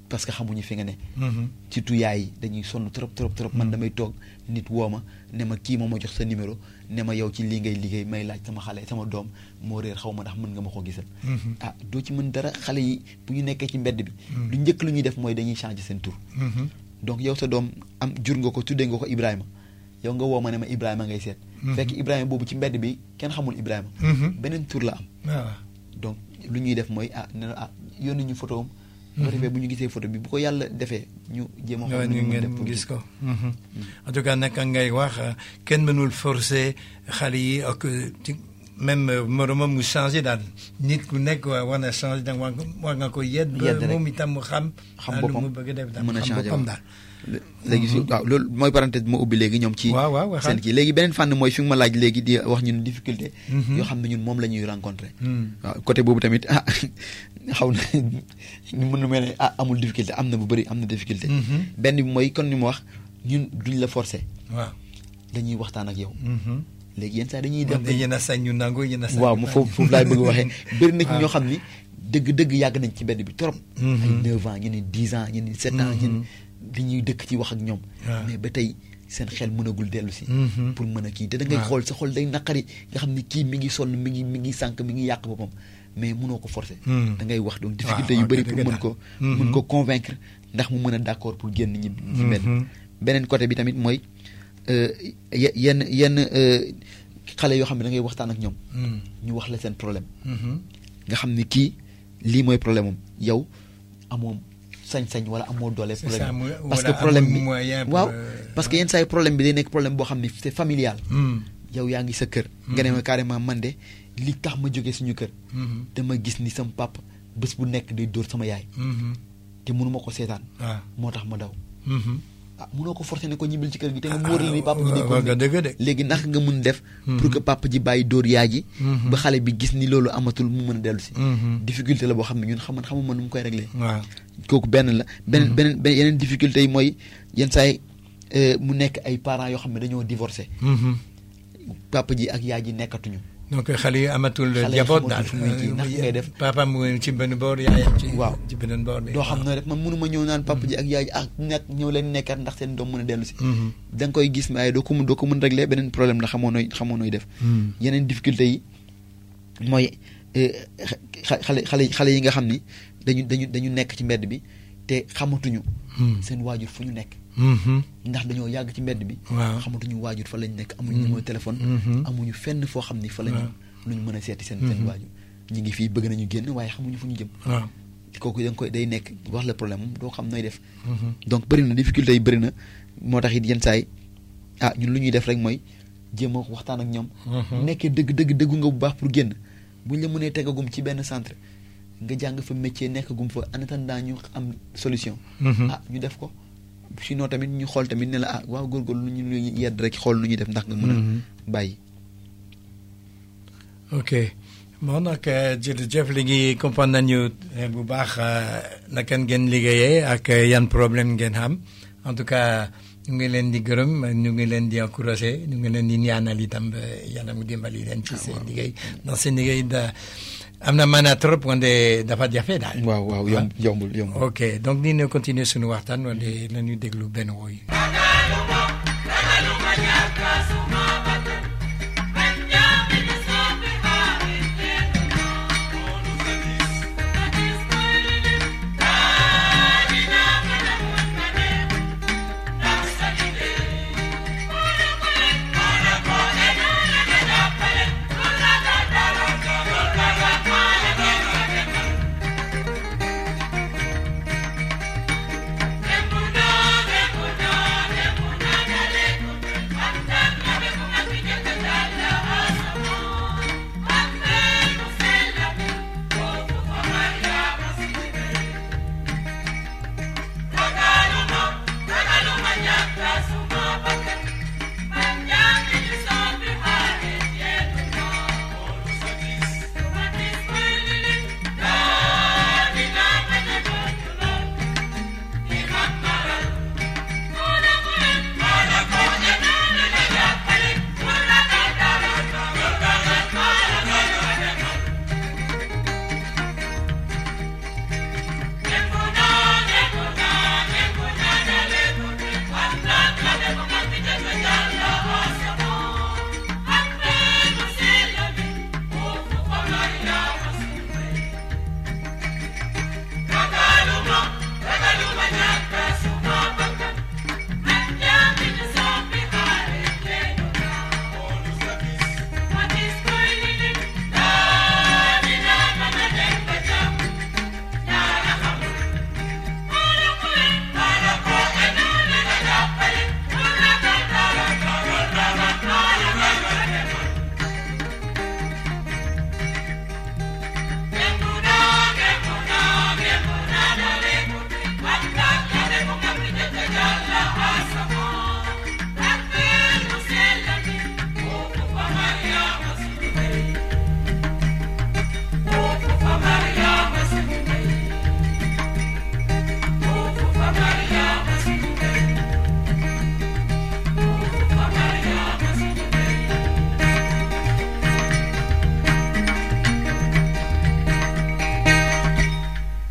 parce que xamuñu fi nga ne Mhm. surtout yaay yi dañuy sonn trop trop trop man damay toog nit woo ma ne ma kii moo ma jox sa numéro ne ma yow ci lii ngay liggéey may laaj sama xale sama doom moo réer xaw ma ndax mën nga ma ko gisal Mhm. ah doo ci mën dara xale yi bu ñu nekkee ci mbedd bi lu njëkk lu ñuy def mooy dañuy changer seen tur Mhm. donc yow sa doom am jur nga ko tuddee nga ko Ibrahima yow nga woo ma ne ma Ibrahima ngay seet fekk Ibrahima boobu ci mbedd bi kenn xamul Ibrahima Mhm. beneen tur la am waaw donc lu ñuy def mooy ah ne ah yónni ñu photo am bu ko defee bu ñu gisee photo bi bu ko yàlla defee ñu jéem a waaw xool nu ñu ñu mën def ngeen pour gis ko. Mhm. en tout cas naka ngay wax euh, kenn mënul forcer xale yi ak euh, ci même euh, moromam mu changé daal nit ku nekk wa- war na changé da war nga war nga ko yedd ba Yedd rek. moom itam mu xam. xam ah, lu boppam mu bëgg a def daal mën a xam changer boppam waaw. daal. léegi su waaw loolu mooy parenthèse bi ma ubbi léegi ñoom ci waaw waaw waxal. seen kii léegi beneen fànn mooy fi nga ma laaj léegi di wax ñun difficulté Mhm. yoo xam ne ñun moom la ñuy rencontré Hmm. waaw côté boobu tamit ah xaw na mën na mel ne ah amul difficulté am na bu bëri am na difficulté Mhm. benn bi mooy kon ni ma wax ñun duñ la forcer waaw. dañuy waxtaan ak yow Mhm. léegi yenn saa dañuy dem wante yéen a sañ ñu nangu yéen a sañ. waaw mu foofu foofu laay bëgg a waxee bëri na ci waaw. ñoo xam ni dëgg-dëgg yàgg nañ ci mbedd bi trop Mhm. ay 9 ans ñu ne 10 ans ñu ne 7 ans ñu ne dañuy dëkk ci wax ak ñoom waaw. mais ba tey seen xel mënagul dellu si Mhm. pour mën a kii te da ngay waaw. xool sa xol day naqari nga xam ni kii mi ngi sonn mi ngi mi ngi sànq mi ngi yàq boppam mais mënoo ko forcer Mhm. da ngay wax donc waaw, difficulté yu waaw, bëri dëgg pour mën la. ko Mhm. mën ko convaincre ndax mu mën a d'accord pour génn ñi ci mbedd Mhm. beneen côté bi tamit mooy euh, ye- yenn yenn euh, xale yoo xam ne da ngay waxtaan ak ñoom Hmm. ñu wax la seen problème Mhm. nga xam ni kii lii mooy problème am yow amoo sañ-sañ wala amoo doole C'est problème ça, mu- parce que wala problème amul bi moyen pour, waaw euh, parce que yenn saa yi problème bi day nekk problème boo xam ni c'est familial Hmm. yow yaa ngi sa kër nga ne ma carrément man de li tax ma jógee suñu kër Mhm. dama gis ni sama papa bés bu nekk day dóor sama yaay Mhm. te mënuma ko seetaan waaw. moo tax ma daw Mhm. ah mënoo ko forcer ne ko ñibbil ci kër gi te nga wóor la ni papa ji day waaw, waaw, continuer. dëgg de. léegi naka nga mun def Mhm. pour que papa ji bàyyi dóor yaay ji Mhm. ba xale bi gis ni loolu amatul mu mën a dellu si Mhm. difficulté la boo xam ne ñun xam xamuma nu mu koy régler waaw. kooku benn la beneen beneen beneen yeneen difficulté yi mooy yenn saa yi euh, mu nekk ay parents yoo xam ne dañoo divorcé Mhm. papa ji ak yaay ji nekkatuñu donc xale yi amatul Xale yi jaboot xamatul daal fu muy kii, naka ngay def? papa mu ngi ci benn boor yaayam ci Waaw. ci beneen boor bi doo xam ne rek man mënuma ñëw naan papa ji ak yaay ji ak nekk ñëw leen nekkat ndax seen doom mën a dellu si Mhm. da nga koy gis waaye doo ko mun doo ko mun régler beneen problème la xamoo nooy xamoo nooy def Mhm. yeneen difficulté yi mooy euh, xa- xale xale xale yi nga xam ni dañu dañu dañu nekk ci mbedd bi te xamatuñu Mhm. seen waajur fu ñu nekk Mhm. ndax dañoo yàgg ci mbedd bi Waaw. xamatuñu waajur fa lañ nekk amuñu Mhm. numéro téléphone Mhm. amuñu fenn foo xam ni fa lañu Waaw. lu ñu mën a seeti seen seen Mhm. waajur ñi ngi fii bëgg nañu génn waaye xamuñu fu ñu jëm waaw. kooku da nga koy day nekk wax la problème moom doo xam nooy def Mhm. donc bëri na difficulté yi bëri na moo tax it yenn saa yi ah ñun lu ñuy def rek mooy jéem a waxtaan ak ñoom Mhm. nekkee dëgg dëgg dëggu nga bu baax pour génn buñ la mënee tegagum ci benn centre nga jàng fa métier nekkagum fa en attendant ñu am solution Mhm. ah ñu def ko sinon tamit ñu xool tamit ne la ah waaw góorgóorlu lu ñu yedd rek xool nu ñuy def ndax nga mën a Mhm. bàyyi ok bon nag eh, jërëjëf léegi comprendre nañu eh, bu baax eh, naka ngeen liggéeyee ak eh, yan problème ngeen xam en tout cas ñu ngi leen di gërëm ñu ngi leen di encouragé ñu ngi leen di ñaanal itam ba yàlla mu dimbali leen ci seen liggéey ndax seen liggéey da am na maanaa trop wante dafa jafe daal. waaw waaw yomb yombul yombul ok donc ni ñu continuer suñu waxtaan wante la ñuy déglu benn woy. Demuna, demuna, demuna.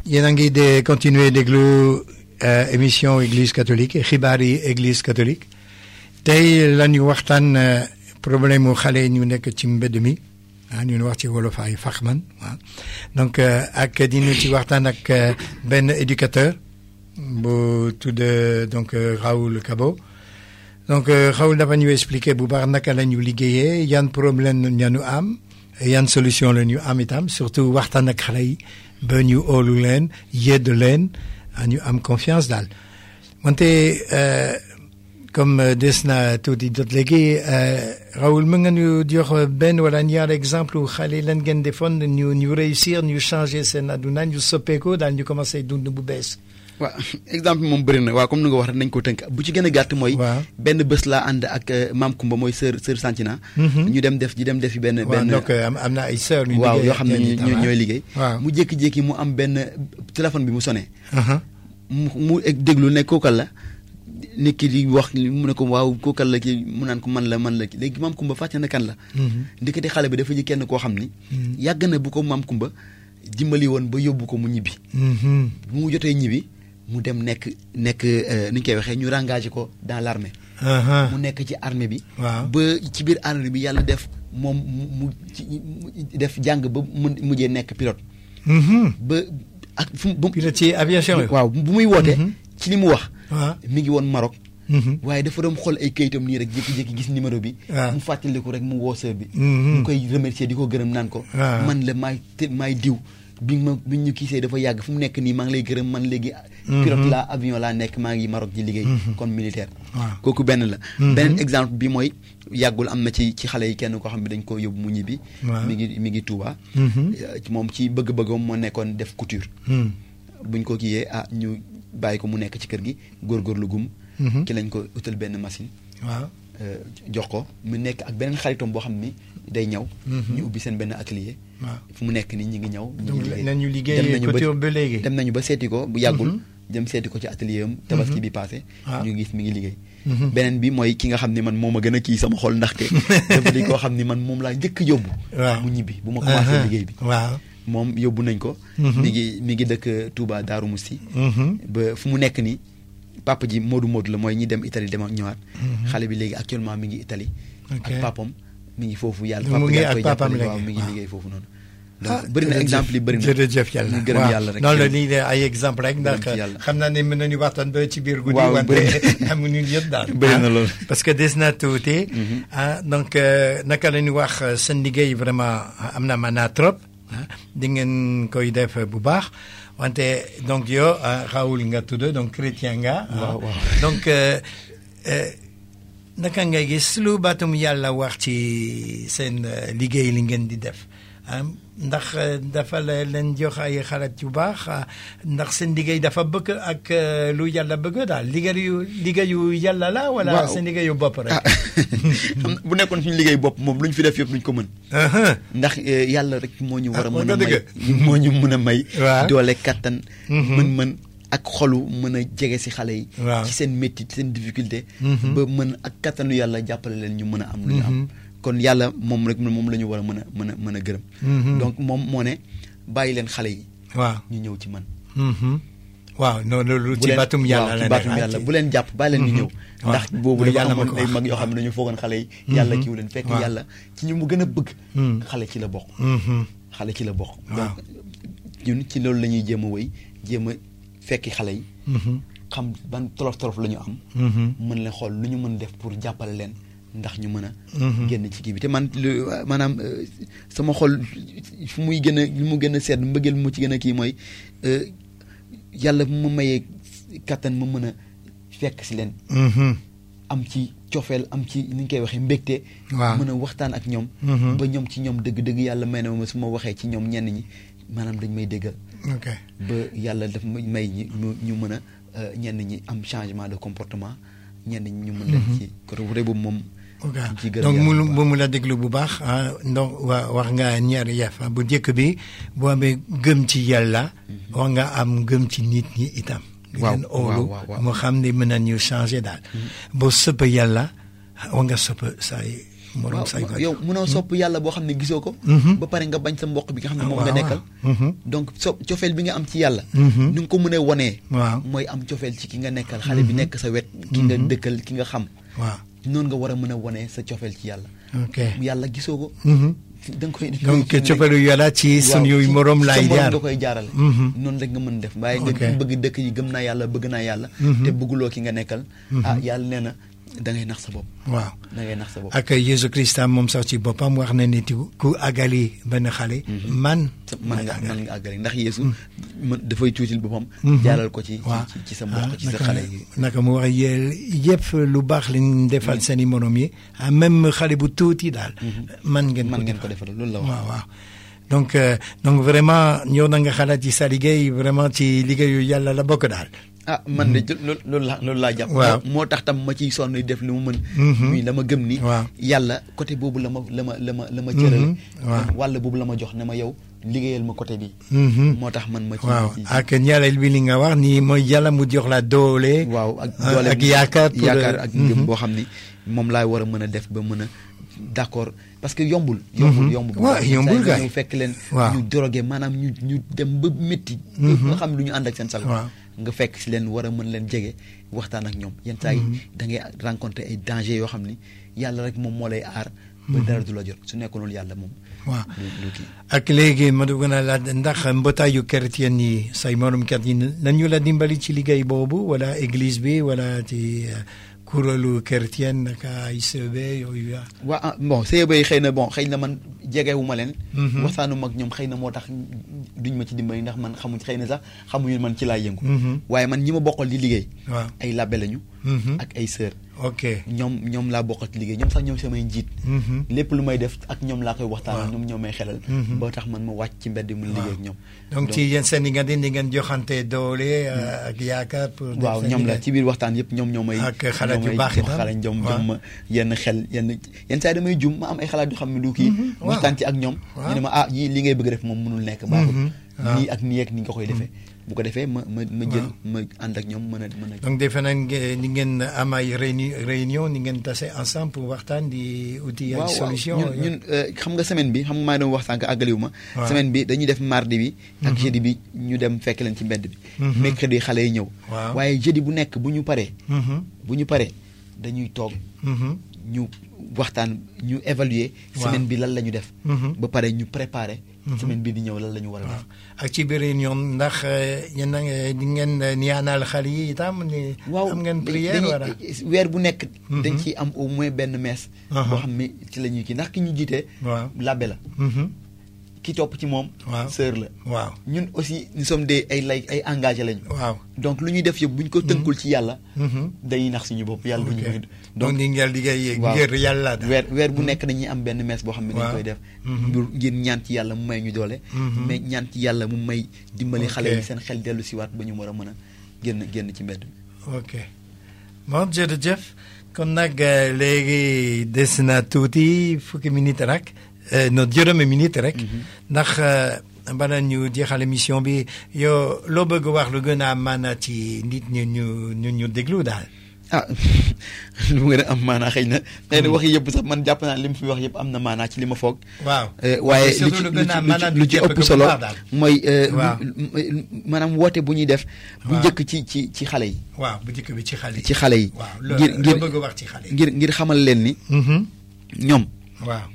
yéen a ngi de continuer déglu euh, émission église catholique xibaar yi église catholique tey la ñu waxtaan euh, problème mu xale yi ñu nekk ci mbedd mi ah ñu wax ci wolof ay faxman waaw donc euh, ak dinu ci waxtaan ak euh, benn éducateur bu tudd donc euh, Raoul Kabo donc euh, Raoul dafa ñu expliquer bu baax naka la ñu liggéeyee yan problème la ñu am yan solution la ñu am itam surtout waxtaan ak xale yi ba ñu óolu leen yedd leen ah, ñu am confiance daal wante euh, comme euh, des na tuuti jot léegi euh, Raoul mën nga ñu jox benn wala ñaar exemple xale lan ngeen defoon ñu ñu réussir ñu changer seen aduna ñu soppeeku daal ñu commencé dund bu bees. waaw exemple moom bëri na waaw comme ni nga wax rek nañ ko tënk bu ci gën a gàtt mooy. waaw benn bés laa ànd ak euh, maam Kumba mooy sœur sœur Santina. ñu dem def ñu dem defi benn waaw benn. donc am am na ay sœurs yu waaw liggéey yoo ak xam ne yéen ñu itam, ñu- ah. ñooy liggéey. waaw mu jékki-jékki mu am benn téléphone bi mu sonné. aha mu mu egg déglu ne kookal la nit ki di wax mu ne ko waaw kookal la ki mu naan ko man la man la ki léegi maam Kumba fàcce na kan la. ndekete xale bi dafa ji kenn koo xam ni. yàgg na bu ko maam Kumba dimbali woon ba yóbbu ko mu ñibbi. Mhm. bu mu jotee ñibbi mu dem nekk nekk euh, ni ñu koy waxee ñu engagé ko dans l' armée. aha mu nekk ci armée bi. waaw ba ci biir armée bi yàlla def moom mu mu ci mu def jàng ba mu mujjee nekk pilote. Mhm. ba ak fu mu bu pilote ci aviation yi. waaw bu muy wootee. Mhm. ci li mu wax. waaw. mi ngi woon Maroc. Mhm. waaye dafa doon xool ay kayitam nii rek jékki-jékki gis numéro bi. waaw. mu fàttaliku rek mu woo sœur bi. Mhm. mu koy remercier di ko gërëm naan ko. waaw. man la maay te maay diw bi ma bi ñu kisee dafa yàgg fu mu nekk nii maa ngi lay gërëm man léegi. pilote laa avion laa nekk maa ngi Maroc di liggéey. comme militaire. waaw. kooku benn la. beneen exemple bi mooy yàggul am na ci ci xale yi kenn koo xam ne dañ ko yóbbu mu ñibbi. waaw. mi ngi mi ngi Touba. Mhm. Euh, moom ci bëgg-bëggam moo nekkoon def couture. Mhm. buñ ko kiiyee ah ñu bàyyi ko mu nekk ci kër gi góorgóorlu gum. Mhm. ci lañ ko utal benn machine. waaw. euh, jox ko mu nekk ak beneen xaritam boo xam ni day ñaw. Mhm. ñu ubbi seen benn atelier. waaw. fu mu nekk nii ñu ngi ñaw. ñu donc ngi nañu dem liggéey nañu ba- couture ba léegi. dem nañu ba seeti ko bu yàggul. Mhm. dem seeti ko ci atelier am. tabaski bi passé. Ah. ñu gis mi ngi liggéey. Mhm. beneen bi mooy ki nga xam ni man moo ma gën a kii sama xol ndaxte. dafa di koo xam ni man moom laa njëkk a yóbbu. waaw. mu ñibbi bu ma commencé Aha. liggéey bi. waaw. moom yóbbu nañ ko. Mhm. mi ngi mi ngi dëkk Touba Darou Moussi. Mhm. ba fu mu nekk nii papa ji Modou Modou la mooy ñi dem Italie dem ak ñëwaat. xale bi léegi actuellement mi ngi Italie. Ok. ak papam mi ngi foofu yàlla. Mu papa ngi yaa ak koy papam jàppale, léegi, waaw mi ngi waaw. liggéey foofu noonu. ah donc bëri na jërëjëf, exemple yi bëri na jërëjëf yàlla ñu gërëm waaw. yàlla rek. noonu la lii de ay exemple rek ndax Gërëm ci yàlla. xam naa ne mën nañu waxtaan ba ci biir guddi Waaw, wante bëri amuñu yëpp daal Bëri na ah. loolu. parce que des na tuuti ah donc euh, naka la ñu wax euh, seen liggéey vraiment am na maanaa trop ah di ngeen koy def bu baax wante donc yow ah, Raoul nga tudd donc chrétien nga ah. Waaw, waaw. donc euh, euh, naka ngay gis lu baatum yàlla wax ci seen euh, liggéey li ngeen di def ah ndax euh, dafa la leen jox ay xalaat yu baax ah, ndax seen liggéey dafa bëgg ak euh, lu yàlla bëgg daal liggéeyu liggéeyu yàlla la wala Waaw. seen liggéeyu bopp rek. ah xam na bu nekkoon suñu liggéey bopp moom lu ñu fi def yëpp duñ ko mën. Aha. ndax eh, yàlla rek moo ñu war a Ah, mën wax a nga may dëgg. moo ñu mën a may. Waaw. doole kattan. Mhm. mën-mën ak xolu mën a jege si xale yi. Waaw. ci seen métti seen difficulté. Mhm. ba mën ak kattanu yàlla jàppale leen ñu mën a am lu ñu am. Mhm. kon yàlla moom rek moom la ñu war a mën a mën a mën a gërëm. Mhm. donc moom moo ne bàyyi leen xale yi waaw. ñu ñëw ci man. Mhm. waaw non loolu bu ci leen- baatum yàlla waaw, la ci baatum nekk, ah, yàlla ci- bu leen jàpp bàyyi leen ñu Mhm. ñëw. waaw. ndax boobu Mooy dafa yàlla amoon ma ko ay wax. mag yoo xam ne dañu foogoon xale yi. yàlla Mhm. kiiwu leen fekk waaw. yàlla ci ñu mu gën a bëgg. Mhm. xale ci la bokk. Mhm. xale ci la bokk. Waaw. donc ñun ci loolu la ñuy jéem a wéy jéem a fekki xale yi. Mhm. xam ban tolof tolof la ñu am. Mhm. mën leen xool lu ñu mën def pour jàppale leen ndax ñu mën a. Mhm. génn ci kii bi te man lu maanaam euh, sama xol fu muy gën a lu mu gën a sedd mbëggeel mu ci gën a kii mooy euh, yàlla bu ma mayee kattan ma mën a fekk si leen. Mhm. am ci cofeel am ci ni ñu koy waxee mbégte. Waaw. mën a waxtaan ak ñoom. Mhm. ba ñoom ci ñoom dëgg-dëgg yàlla may na ma su ma waxee ci ñoom ñenn ñi maanaam dañ may déggal. ok ba yàlla daf may may ñi ñu ñu mën a euh, ñenn ñi am changement de comportement ñenn ñi ñu mën leen ci côté boobu moom. ok ñu ciy gërëm donc yàlla mu bu baax. bu mu la déglu bu baax ah donc wa wax nga ñaari yëf ah, bu njëkk bi boo amee gëm ci yàlla. wax nga am gëm ci nit ñi itam. di Waaw, leen óolu waaw, waaw, waaw. moo xam ne mën nañu changer daal. boo sëpp yàlla wax nga sëpp say morom waaw say waajur yow mënoo sopp yàlla boo xam ne gisoo ko Mhm. ba pare nga bañ sa mbokk bi nga xam ne Ah, moom waaw, nga nekkal waaw. Mhm. donc so cofeel bi nga am ci yàlla Mhm. ni nga ko mënee wonee waaw mooy am cofeel ci ki nga nekkal xale bi nekk sa wet ki nga dëkkal ki nga xam waaw noonu nga war a mën a wonee sa cofeel ci yàlla ok yàlla gisoo ko Mhm. da nga koy donc coppalu yàlla ci sunu ci- morom ci sa laay morom jaar nga koy jaarale Mhm. noonu rek nga mën def waaye nga Ok. bëgg dëkk yi gëm naa yàlla bëgg naa yàlla Mhm. te bëgguloo ki nga nekkal ah yàlla nee na da ngay nax sa bopp waaw da ngay nax sa bopp ak Yesu Christa moom sax ci boppam wax na ni tu- ku àggali benn xale man sa- man nga àggali. man nga àggale ndax Yeesu man dafay tuutil boppam Mhm. jaaral ko ci waaw ci ci sa mbokk ci sa naka xale yi naka mu wax yéen yëpp lu baax lañ defal seen i morom yi ah, même xale bu tuuti daal. man ngeen man ko ngeen ko defal defal loolu la wax waaw waaw donc euh, donc vraiment ñëw na nga xalaat ci sa liggéey vraiment ci liggéeyu yàlla la bokk daal. ah man de jë- loolu loolu laa loolu laa jàpp Waaw. moo moo tax tam ma ciy sonn def li mu mën Mhm. muy dama gëm ni Waaw. yàlla côté boobu la ma la ma la ma la ma cërale Mhm. Waaw. wàll boobu la ma jox ne ma yow liggéeyal ma côté bi Mhm. moo tax man ma ci waaw ci- ci- ak ñaareel bi li nga wax ni mooy yàlla mu jox la doole. waaw ak ah, doole ak bi- yaakaar pour, yaakaar euh, ak ngëm mhm. boo xam ni moom laay war a mën a def ba mën a d'accord parce que yombul yombul Mhm. yombul waaw, Yenn saa yi yombul nga kay. ñëw fekk leen Waaw. ñu drogué maanaam ñu ñu dem ba métti Mhm. nga xam lu ñu ànd ak seen sago Waaw. nga fekk si leen war a mën leen jege waxtaan ak ñoom yenn saa yi da ngay rencontrer ay danger yoo xam ni yàlla rek moom moo lay aar ba dara du la jot su nekkoon loolu yàlla moom waaw lu lu kii ak léegi ma dugg na la ndax mbootaayu chrétien yi say morom kat yi nañu la dimbali ci liggéey boobu wala église bi wala ci euh, kuréelu chrétien naka ICB yooyu ya waa ah, bon CEB yi xëy na bon xëy na man jegewuma leen Mhm. waxtaanu mag ñoom xëy na moo tax duñ ma ci dimbali ndax man xamuñ xëy na sax xamuñu man ci laay yëngu Mhm. waaye man ñi ma bokkal di liggéey waaw ay labbe lañu Mhm. ak ay sœur ok ñoom ñoom laa bokkal ci liggéey ñoom sax ñoom samay njiit Mhm. lépp lu may def ak ñoom laa koy waxtaanal Waaw. ñoom ñoo may xelal Mhm. ba tax man ma wàcc ci mbedd mu liggéey ak ñoom donc ci yéen seen diggante di ngeen joxante doole euh, ak yaakaar pour def waaw seen ñoom la liggéey. ci biir waxtaan yëpp ñoom ñoo may Ak xalaat ñoo yu may baax jox itam. xalaat jom Waaw. jom ma yenn xel yenn yenn saa yi damay jum ma am ay xalaat yu xam ne du kii Mhm, waaw. waxtaan ci ak ñoom Waaw. ñu ne ma ah yii li ngay bëgg def moom mënul nekk baaxul Mhm, waaw. nii ak nii ak ni nga koy defee bu ko defee ma ma ma jël ma ànd ak ñoom mën a mën a donc defe naa nge- ni ngeen am ay réuni réunion ni ngeen tase ensemble pour waxtaan di uti ay waaw waaw solution ñun ñun euh, xam nga semaine bi xam nga maa ngi doon wax sànq àggaliwu ma Waaw. semaine bi dañuy def mardi bi ak jeudi bi ñu dem fekk leen ci mbedd bi Mhm. mercredi xale yi ñëw Waaw. waaye jeudi bu nekk bu ñu paree Mhm, bu ñu paree dañuy toog mhm, ñu waxtaan ñu évaluer Waaw. semaine bi lan la ñu def mhm. ba pare ñu préparer Mhm. semaine bi di ñëw lan la ñu war a waaw def ak ci biir réunion ndax euh, yéen a ngi di ngeen euh, ñaanal xale yi itam ni am ngeen da- prière dañuy- wala weer bu nekk Mhm. dañ ciy am au moins benn messe Aha. boo xam ne ci la ñuy kii ndax ki ñu jiitee waaw labbe la Mhm, ki topp ci moom Waaw. sœur la waaw ñun aussi nous sommes des ay lay ay engagé lañu waaw donc lu ñuy def yëpp bu ñu ko tënkul ci yàlla Mhm. dañuy nax suñu bopp yàlla bu ñu ok may donc ni ngeen liggéey waaw. ngir yàlla daal. weer weer bu nekk dañuy am benn messe boo xam ne dañ Waaw. koy def Mhm. pour ngir ñaan ci yàlla mu may ñu doole Mhm. mais ñaan ci yàlla mu may dimbali Ok. xale yi seen xel dellu siwaat ba ñu war a mën a génn génn ci mbedd mi ok bon jërëjëf kon nag euh, léegi des na tuuti fukki minute rek euh, no juróomi minute rek ndax euh, bala ñu jeexal émission bi yow loo bëgg wax lu gën a am maanaa ci nit ñu ñu ñu ñu déglu daal ah lu mu gën a am maanaa xëy na xëy na wax yëpp sax man jàpp naa li mu fi wax yëpp am na maanaa ci li ma foog waaw Eh, waaye surtout lu ci lu lu gën a am ci- maanaa lu ci ñu jàpp ëpp ko bu solo baax daal. mooy eh, Waaw. lu- lu- maanaam woote bu ñuy def bu Waaw. njëkk ci ci ci xale yi waaw bu njëkk bi ci xale yi ci xale yi waaw loo ngir loo ngir bëgg wax ci xale yi ngir ngir xamal leen ni Mhm. ñoom waaw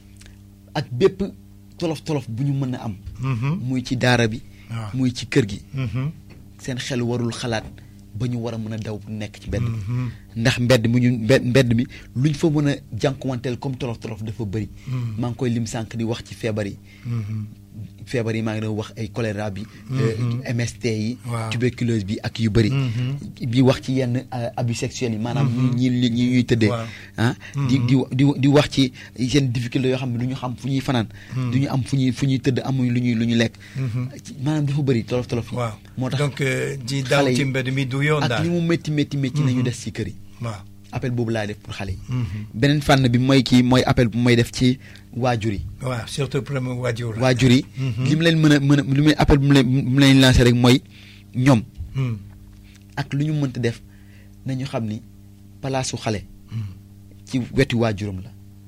ak bépp tolof tolof bu ñu mën a am Mhm. muy ci daara bi waaw muy ci kër gi Mhm. seen xel warul xalaat ba ñu war a mën a daw nekk ci mbedd mi Mhm. ndax mbedd mi ñu mbedd mbedd mi luñ fa mën a jànkuwanteel comme tolof tolof dafa bëri Mhm. maa ngi koy lim sànq di wax ci feebar yi Mhm. feebar yi maa ngi doon wax ay choléra bi Mhm. MST yi Waaw. tuberculose bi ak yu bëri Mhm. bi wax ci yenn euh, abus sexuels yi maanaam Mhm. ñi ñi ñi ñuy tëddee Waaw. ah di Mhm. di di di wax ci seen difficulté yoo xam ne du ñu xam fu ñuy fanaan Mhm. du ñu am fu ñuy fu ñuy tëdd amuñ lu ñuy lu ñu lekk Mhm. ci- maanaam dafa bëri tolof tolof yi waaw moo tax donc euh, di daw xale yi ci mbedd mi du yoon ak daal li mu métti métti métti nañu des ci kër yi waaw appel boobu laay def pour xale yi Mhm. beneen fànn bi mooy kii mooy appel bu may def ci waajur yi waaw surtout premier waajur la. waajur yi Mhm. li mu leen mën a mën a li muy appel bu mu leen bu mu leen lancé rek mooy ñoom Mhm. ak lu ñu mënta def nañu xam ni palaasu xale Mhm. ci wetu waajuram la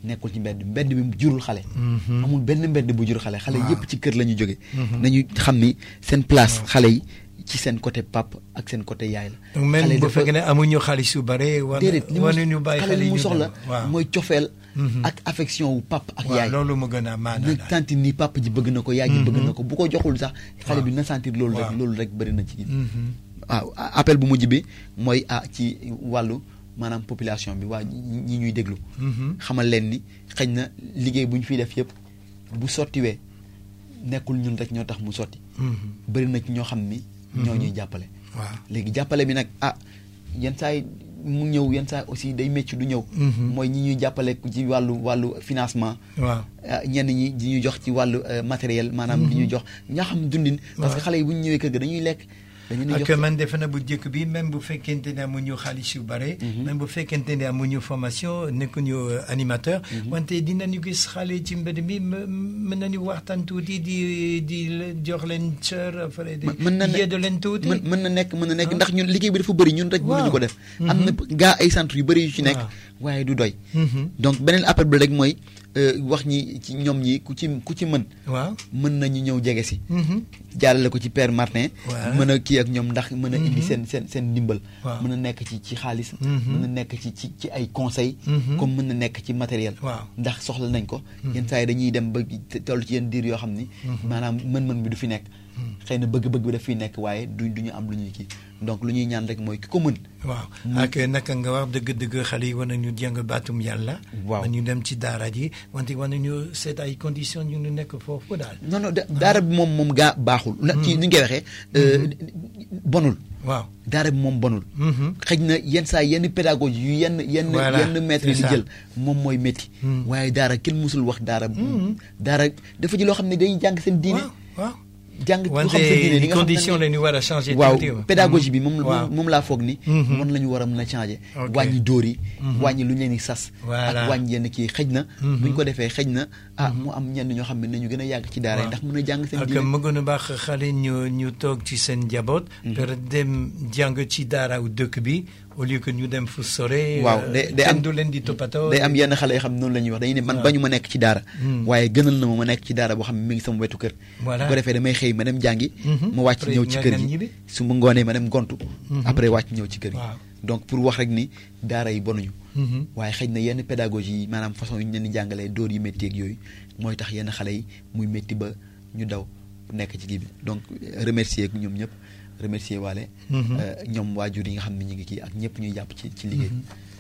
nekkul ci mbedd mbedd bi jurul xale Mhm. amul benn mbedd bu jur xale xale Waaw. yëpp ci kër la ñu jóge Mhm. nañu xam ni seen place xale yi ci seen côté pap ak seen côté yaay la donc même xale bu dafa- fekkee ne amuñu xaalis yu bare war déedéet li war mu nañu bàyyi xale xale li yi mu ñu soxla dem. waaw mooy cofeel Mhm. ak affection wu pap ak waaw yaay loolu mu gën a maana na daal. sentir ni papa ji bëgg na ko yaay ji bëgg na ko bu ko joxul sax xale Waaw. bi na sentir loolu rek Waaw. loolu rek bëri na ci Mhm. waaw appel bu mujj bi mooy ah ci wàllu maanaam population bi waa ñi ñi ñuy déglu Mhm. xamal leen ni xëy na liggéey bu ñu fiy def yëpp bu sottiwee nekkul ñun rek ñoo tax mu sotti Mhm. bëri na ci ñoo xam ni ñoo ñuy jàppale waaw léegi jàppale bi nag ah yenn saa yi mu ñëw yenn saa yi aussi day métti du ñëw Mhm. mooy ñi ñuy jàppale ci wàllu wàllu financement waaw ah, ñenn ñi di ñu jox ci wàllu euh, matériel maanaam di ñu jox ñaa xam dundin parce que Waaw. xale yi bu ñu ñëwee kër ga dañuy lekk dañu leen di ak jox man defe na bu njëkk bi même bu fekkente ne amuñu xaalis yu bare. même bu fekkente ne amuñu formation nekkuñu euh, animateur. wante dinañu gis xale ci mbedd mi m- mën nañu waxtaan tuuti di di la- jox leen cër après di mën na ne- yeddu leen tuuti. mën mën na nekk mën na nekk Ah. ndax ñun liggéey bi dafa bëri ñun rek mënuñu ko def am na gaa ay centre yu bëri yu ci nekk Waaw. waaye du doy Mhm. donc beneen appel bi rek mooy euh, wax ñi ci ñoom ñi ku ci ku ci mën waaw. mën nañu ñëw jege si Mhm. jaarale ko ci père Martin Voilà. mën a kii ak ñoom ndax mën a indi Mhm. seen seen seen ndimbal Waaw. mën a nekk ci ci xaalis Mhm. mën a nekk ci ci ci ay conseils Mhm. comme mën na nekk ci matériel Waaw. ndax soxla nañ ko yenn saa yi dañuy dem ba te- toll ci yenn diir yoo xam ni maanaam mën-mën bi du fi nekk xëy na bëgg-bëgg bi daf fiy nekk waaye du du ñu am lu ñuy kii donc lu ñuy ñaan rek mooy ki ko mën waaw ak naka nga wax dëgg-dëgg xale yi war nañu jàng baatum yàlla. Waaw. war nañu dem ci daara ji wante war nañu seet ay conditions ñu nu nekk foofu daal. non non da- daara bi moom moom gaa baaxul na ci ni ñu koy waxee euh, bonul waaw. daara bi moom bonul Mhm. xëj na yenn saa yenn pédagogie yu yenn yenn Voilà, yenn maître yi c'est di ça. jël moom mooy métti Mm. waaye daara kenn musul wax daara daara dafa ji loo xam ne day jàng seen diine waaw waaw. jàng lu xam seen diine wante li nga xam condition ne la ñu war a changer. waaw tuuti, pédagogie bi moom waaw. moom moom laa foog ni Mhm. moom la ñu war a mën a changer Ok. wàññi dóor yi wàññi lu ñu leen di sas Voilà. ak wàññi yenn kii xëj na Mhm. bu ñu ko defee xëj na ah mu am ñenn ñoo xam ne nañu gën a yàgg ci daara yi Waaw. ndax mën a jàng seen ak diine mu gën a baax xale ñu ñu toog ci seen njaboot. per dem jàng ci daara wu dëkk bi au lieu que ñu dem fu sore. waaw euh, day day kenn am du leen di toppatoo. day am yenn xale yoo xam ne noonu la ñuy wax dañuy ne man waaw. bañu ma nekk ci daara Mm. waaye gënal na ma ma nekk ci daara boo xam ne mi ngi sama wetu kër Voilà. bu ko defee damay xëy ma dem jàngi Mhm. ma wàcc Après ñëw ci nga- kër nga gi ñibbi. su ma ngoonee ma dem gontu Mhm. après wàcc ñëw ci kër gi Waaw. donc pour wax rek ni daara yi bonuñu Mhm. waaye xëy na yenn pédagogie yi maanaam façon yu ñu leen di jàngalee dóor yu métti ak yooyu mooy tax yenn xale yi muy métti ba ñu daw nekk ci kii bi donc euh, remercier ak ñoom ñëpp remercier waale Mhm. euh, ñoom waajur yi nga xam ne ñu ngi kii ak ñëpp ñuy jàpp ci ci liggéey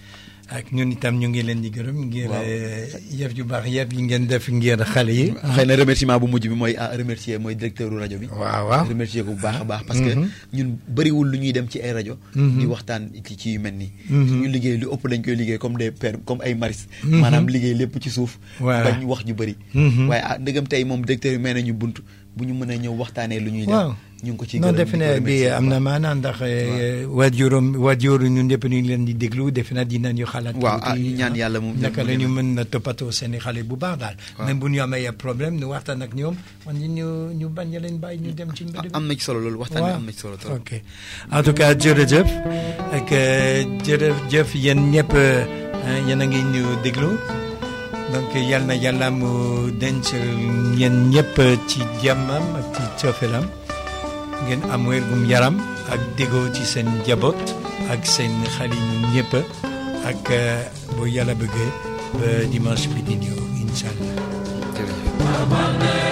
ak ñun itam ñu ngi leen di gërëm ngir Waaw. euh, yëf yu baax yëpp yi ngeen def ngir xale yi. xëy na remerciement bu mujj bi mooy ah remercier mooy directeur u rajo bi waaw waaw. remercier ko bu baax a baax parce que Mhm. ñun bëriwul lu ñuy dem ci ay rajo Mhm. di waxtaan ci ci yu mel nii Mhm. suñu liggéey lu ëpp dañ koy liggéey comme des pères comme ay maris Mhm. maanaam liggéey lépp ci suuf Voilà. bañ wax ju bëri Mhm. waaye ah ndëgam tey moom directeur yi may nañu bunt bu ñu mën a ñëw waxtaanee lu ñuy waaw def ñu ngi ko ci non gërëm defe di ko naa bi remercier bu am na baax. maanaam ndax waajuram waajur ñun ñëpp ñu ngi leen di déglu defe naa dinañu xalaat. Waaw, ah, tuuti, ñaan yàlla mu- naka mu la ñu demee. mën a toppatoo seen i xale bu baax daal. Waaw. même bu ñu amee ay problème ñu waxtaan ak ñoom man ñu ñu bañ a leen bàyyi ñu dem ci mbedd bi. am na ci solo loolu waxtaan bi am na ci solo trop ok en tout cas jërëjëf ak euh, jërëjëf yéen ñëpp euh, yéen a ngi ñu déglu donc yal na yàlla mu denc yéen ñëpp ci jàmmam ak ci coofelam ngeen am wérgum yaram ak déggoo ci seen njaboot ak seen xale yi ñun ñëpp ak euh, bu yàlla bëggee ba dimanche bi di ñëw incha allah. jërëjëf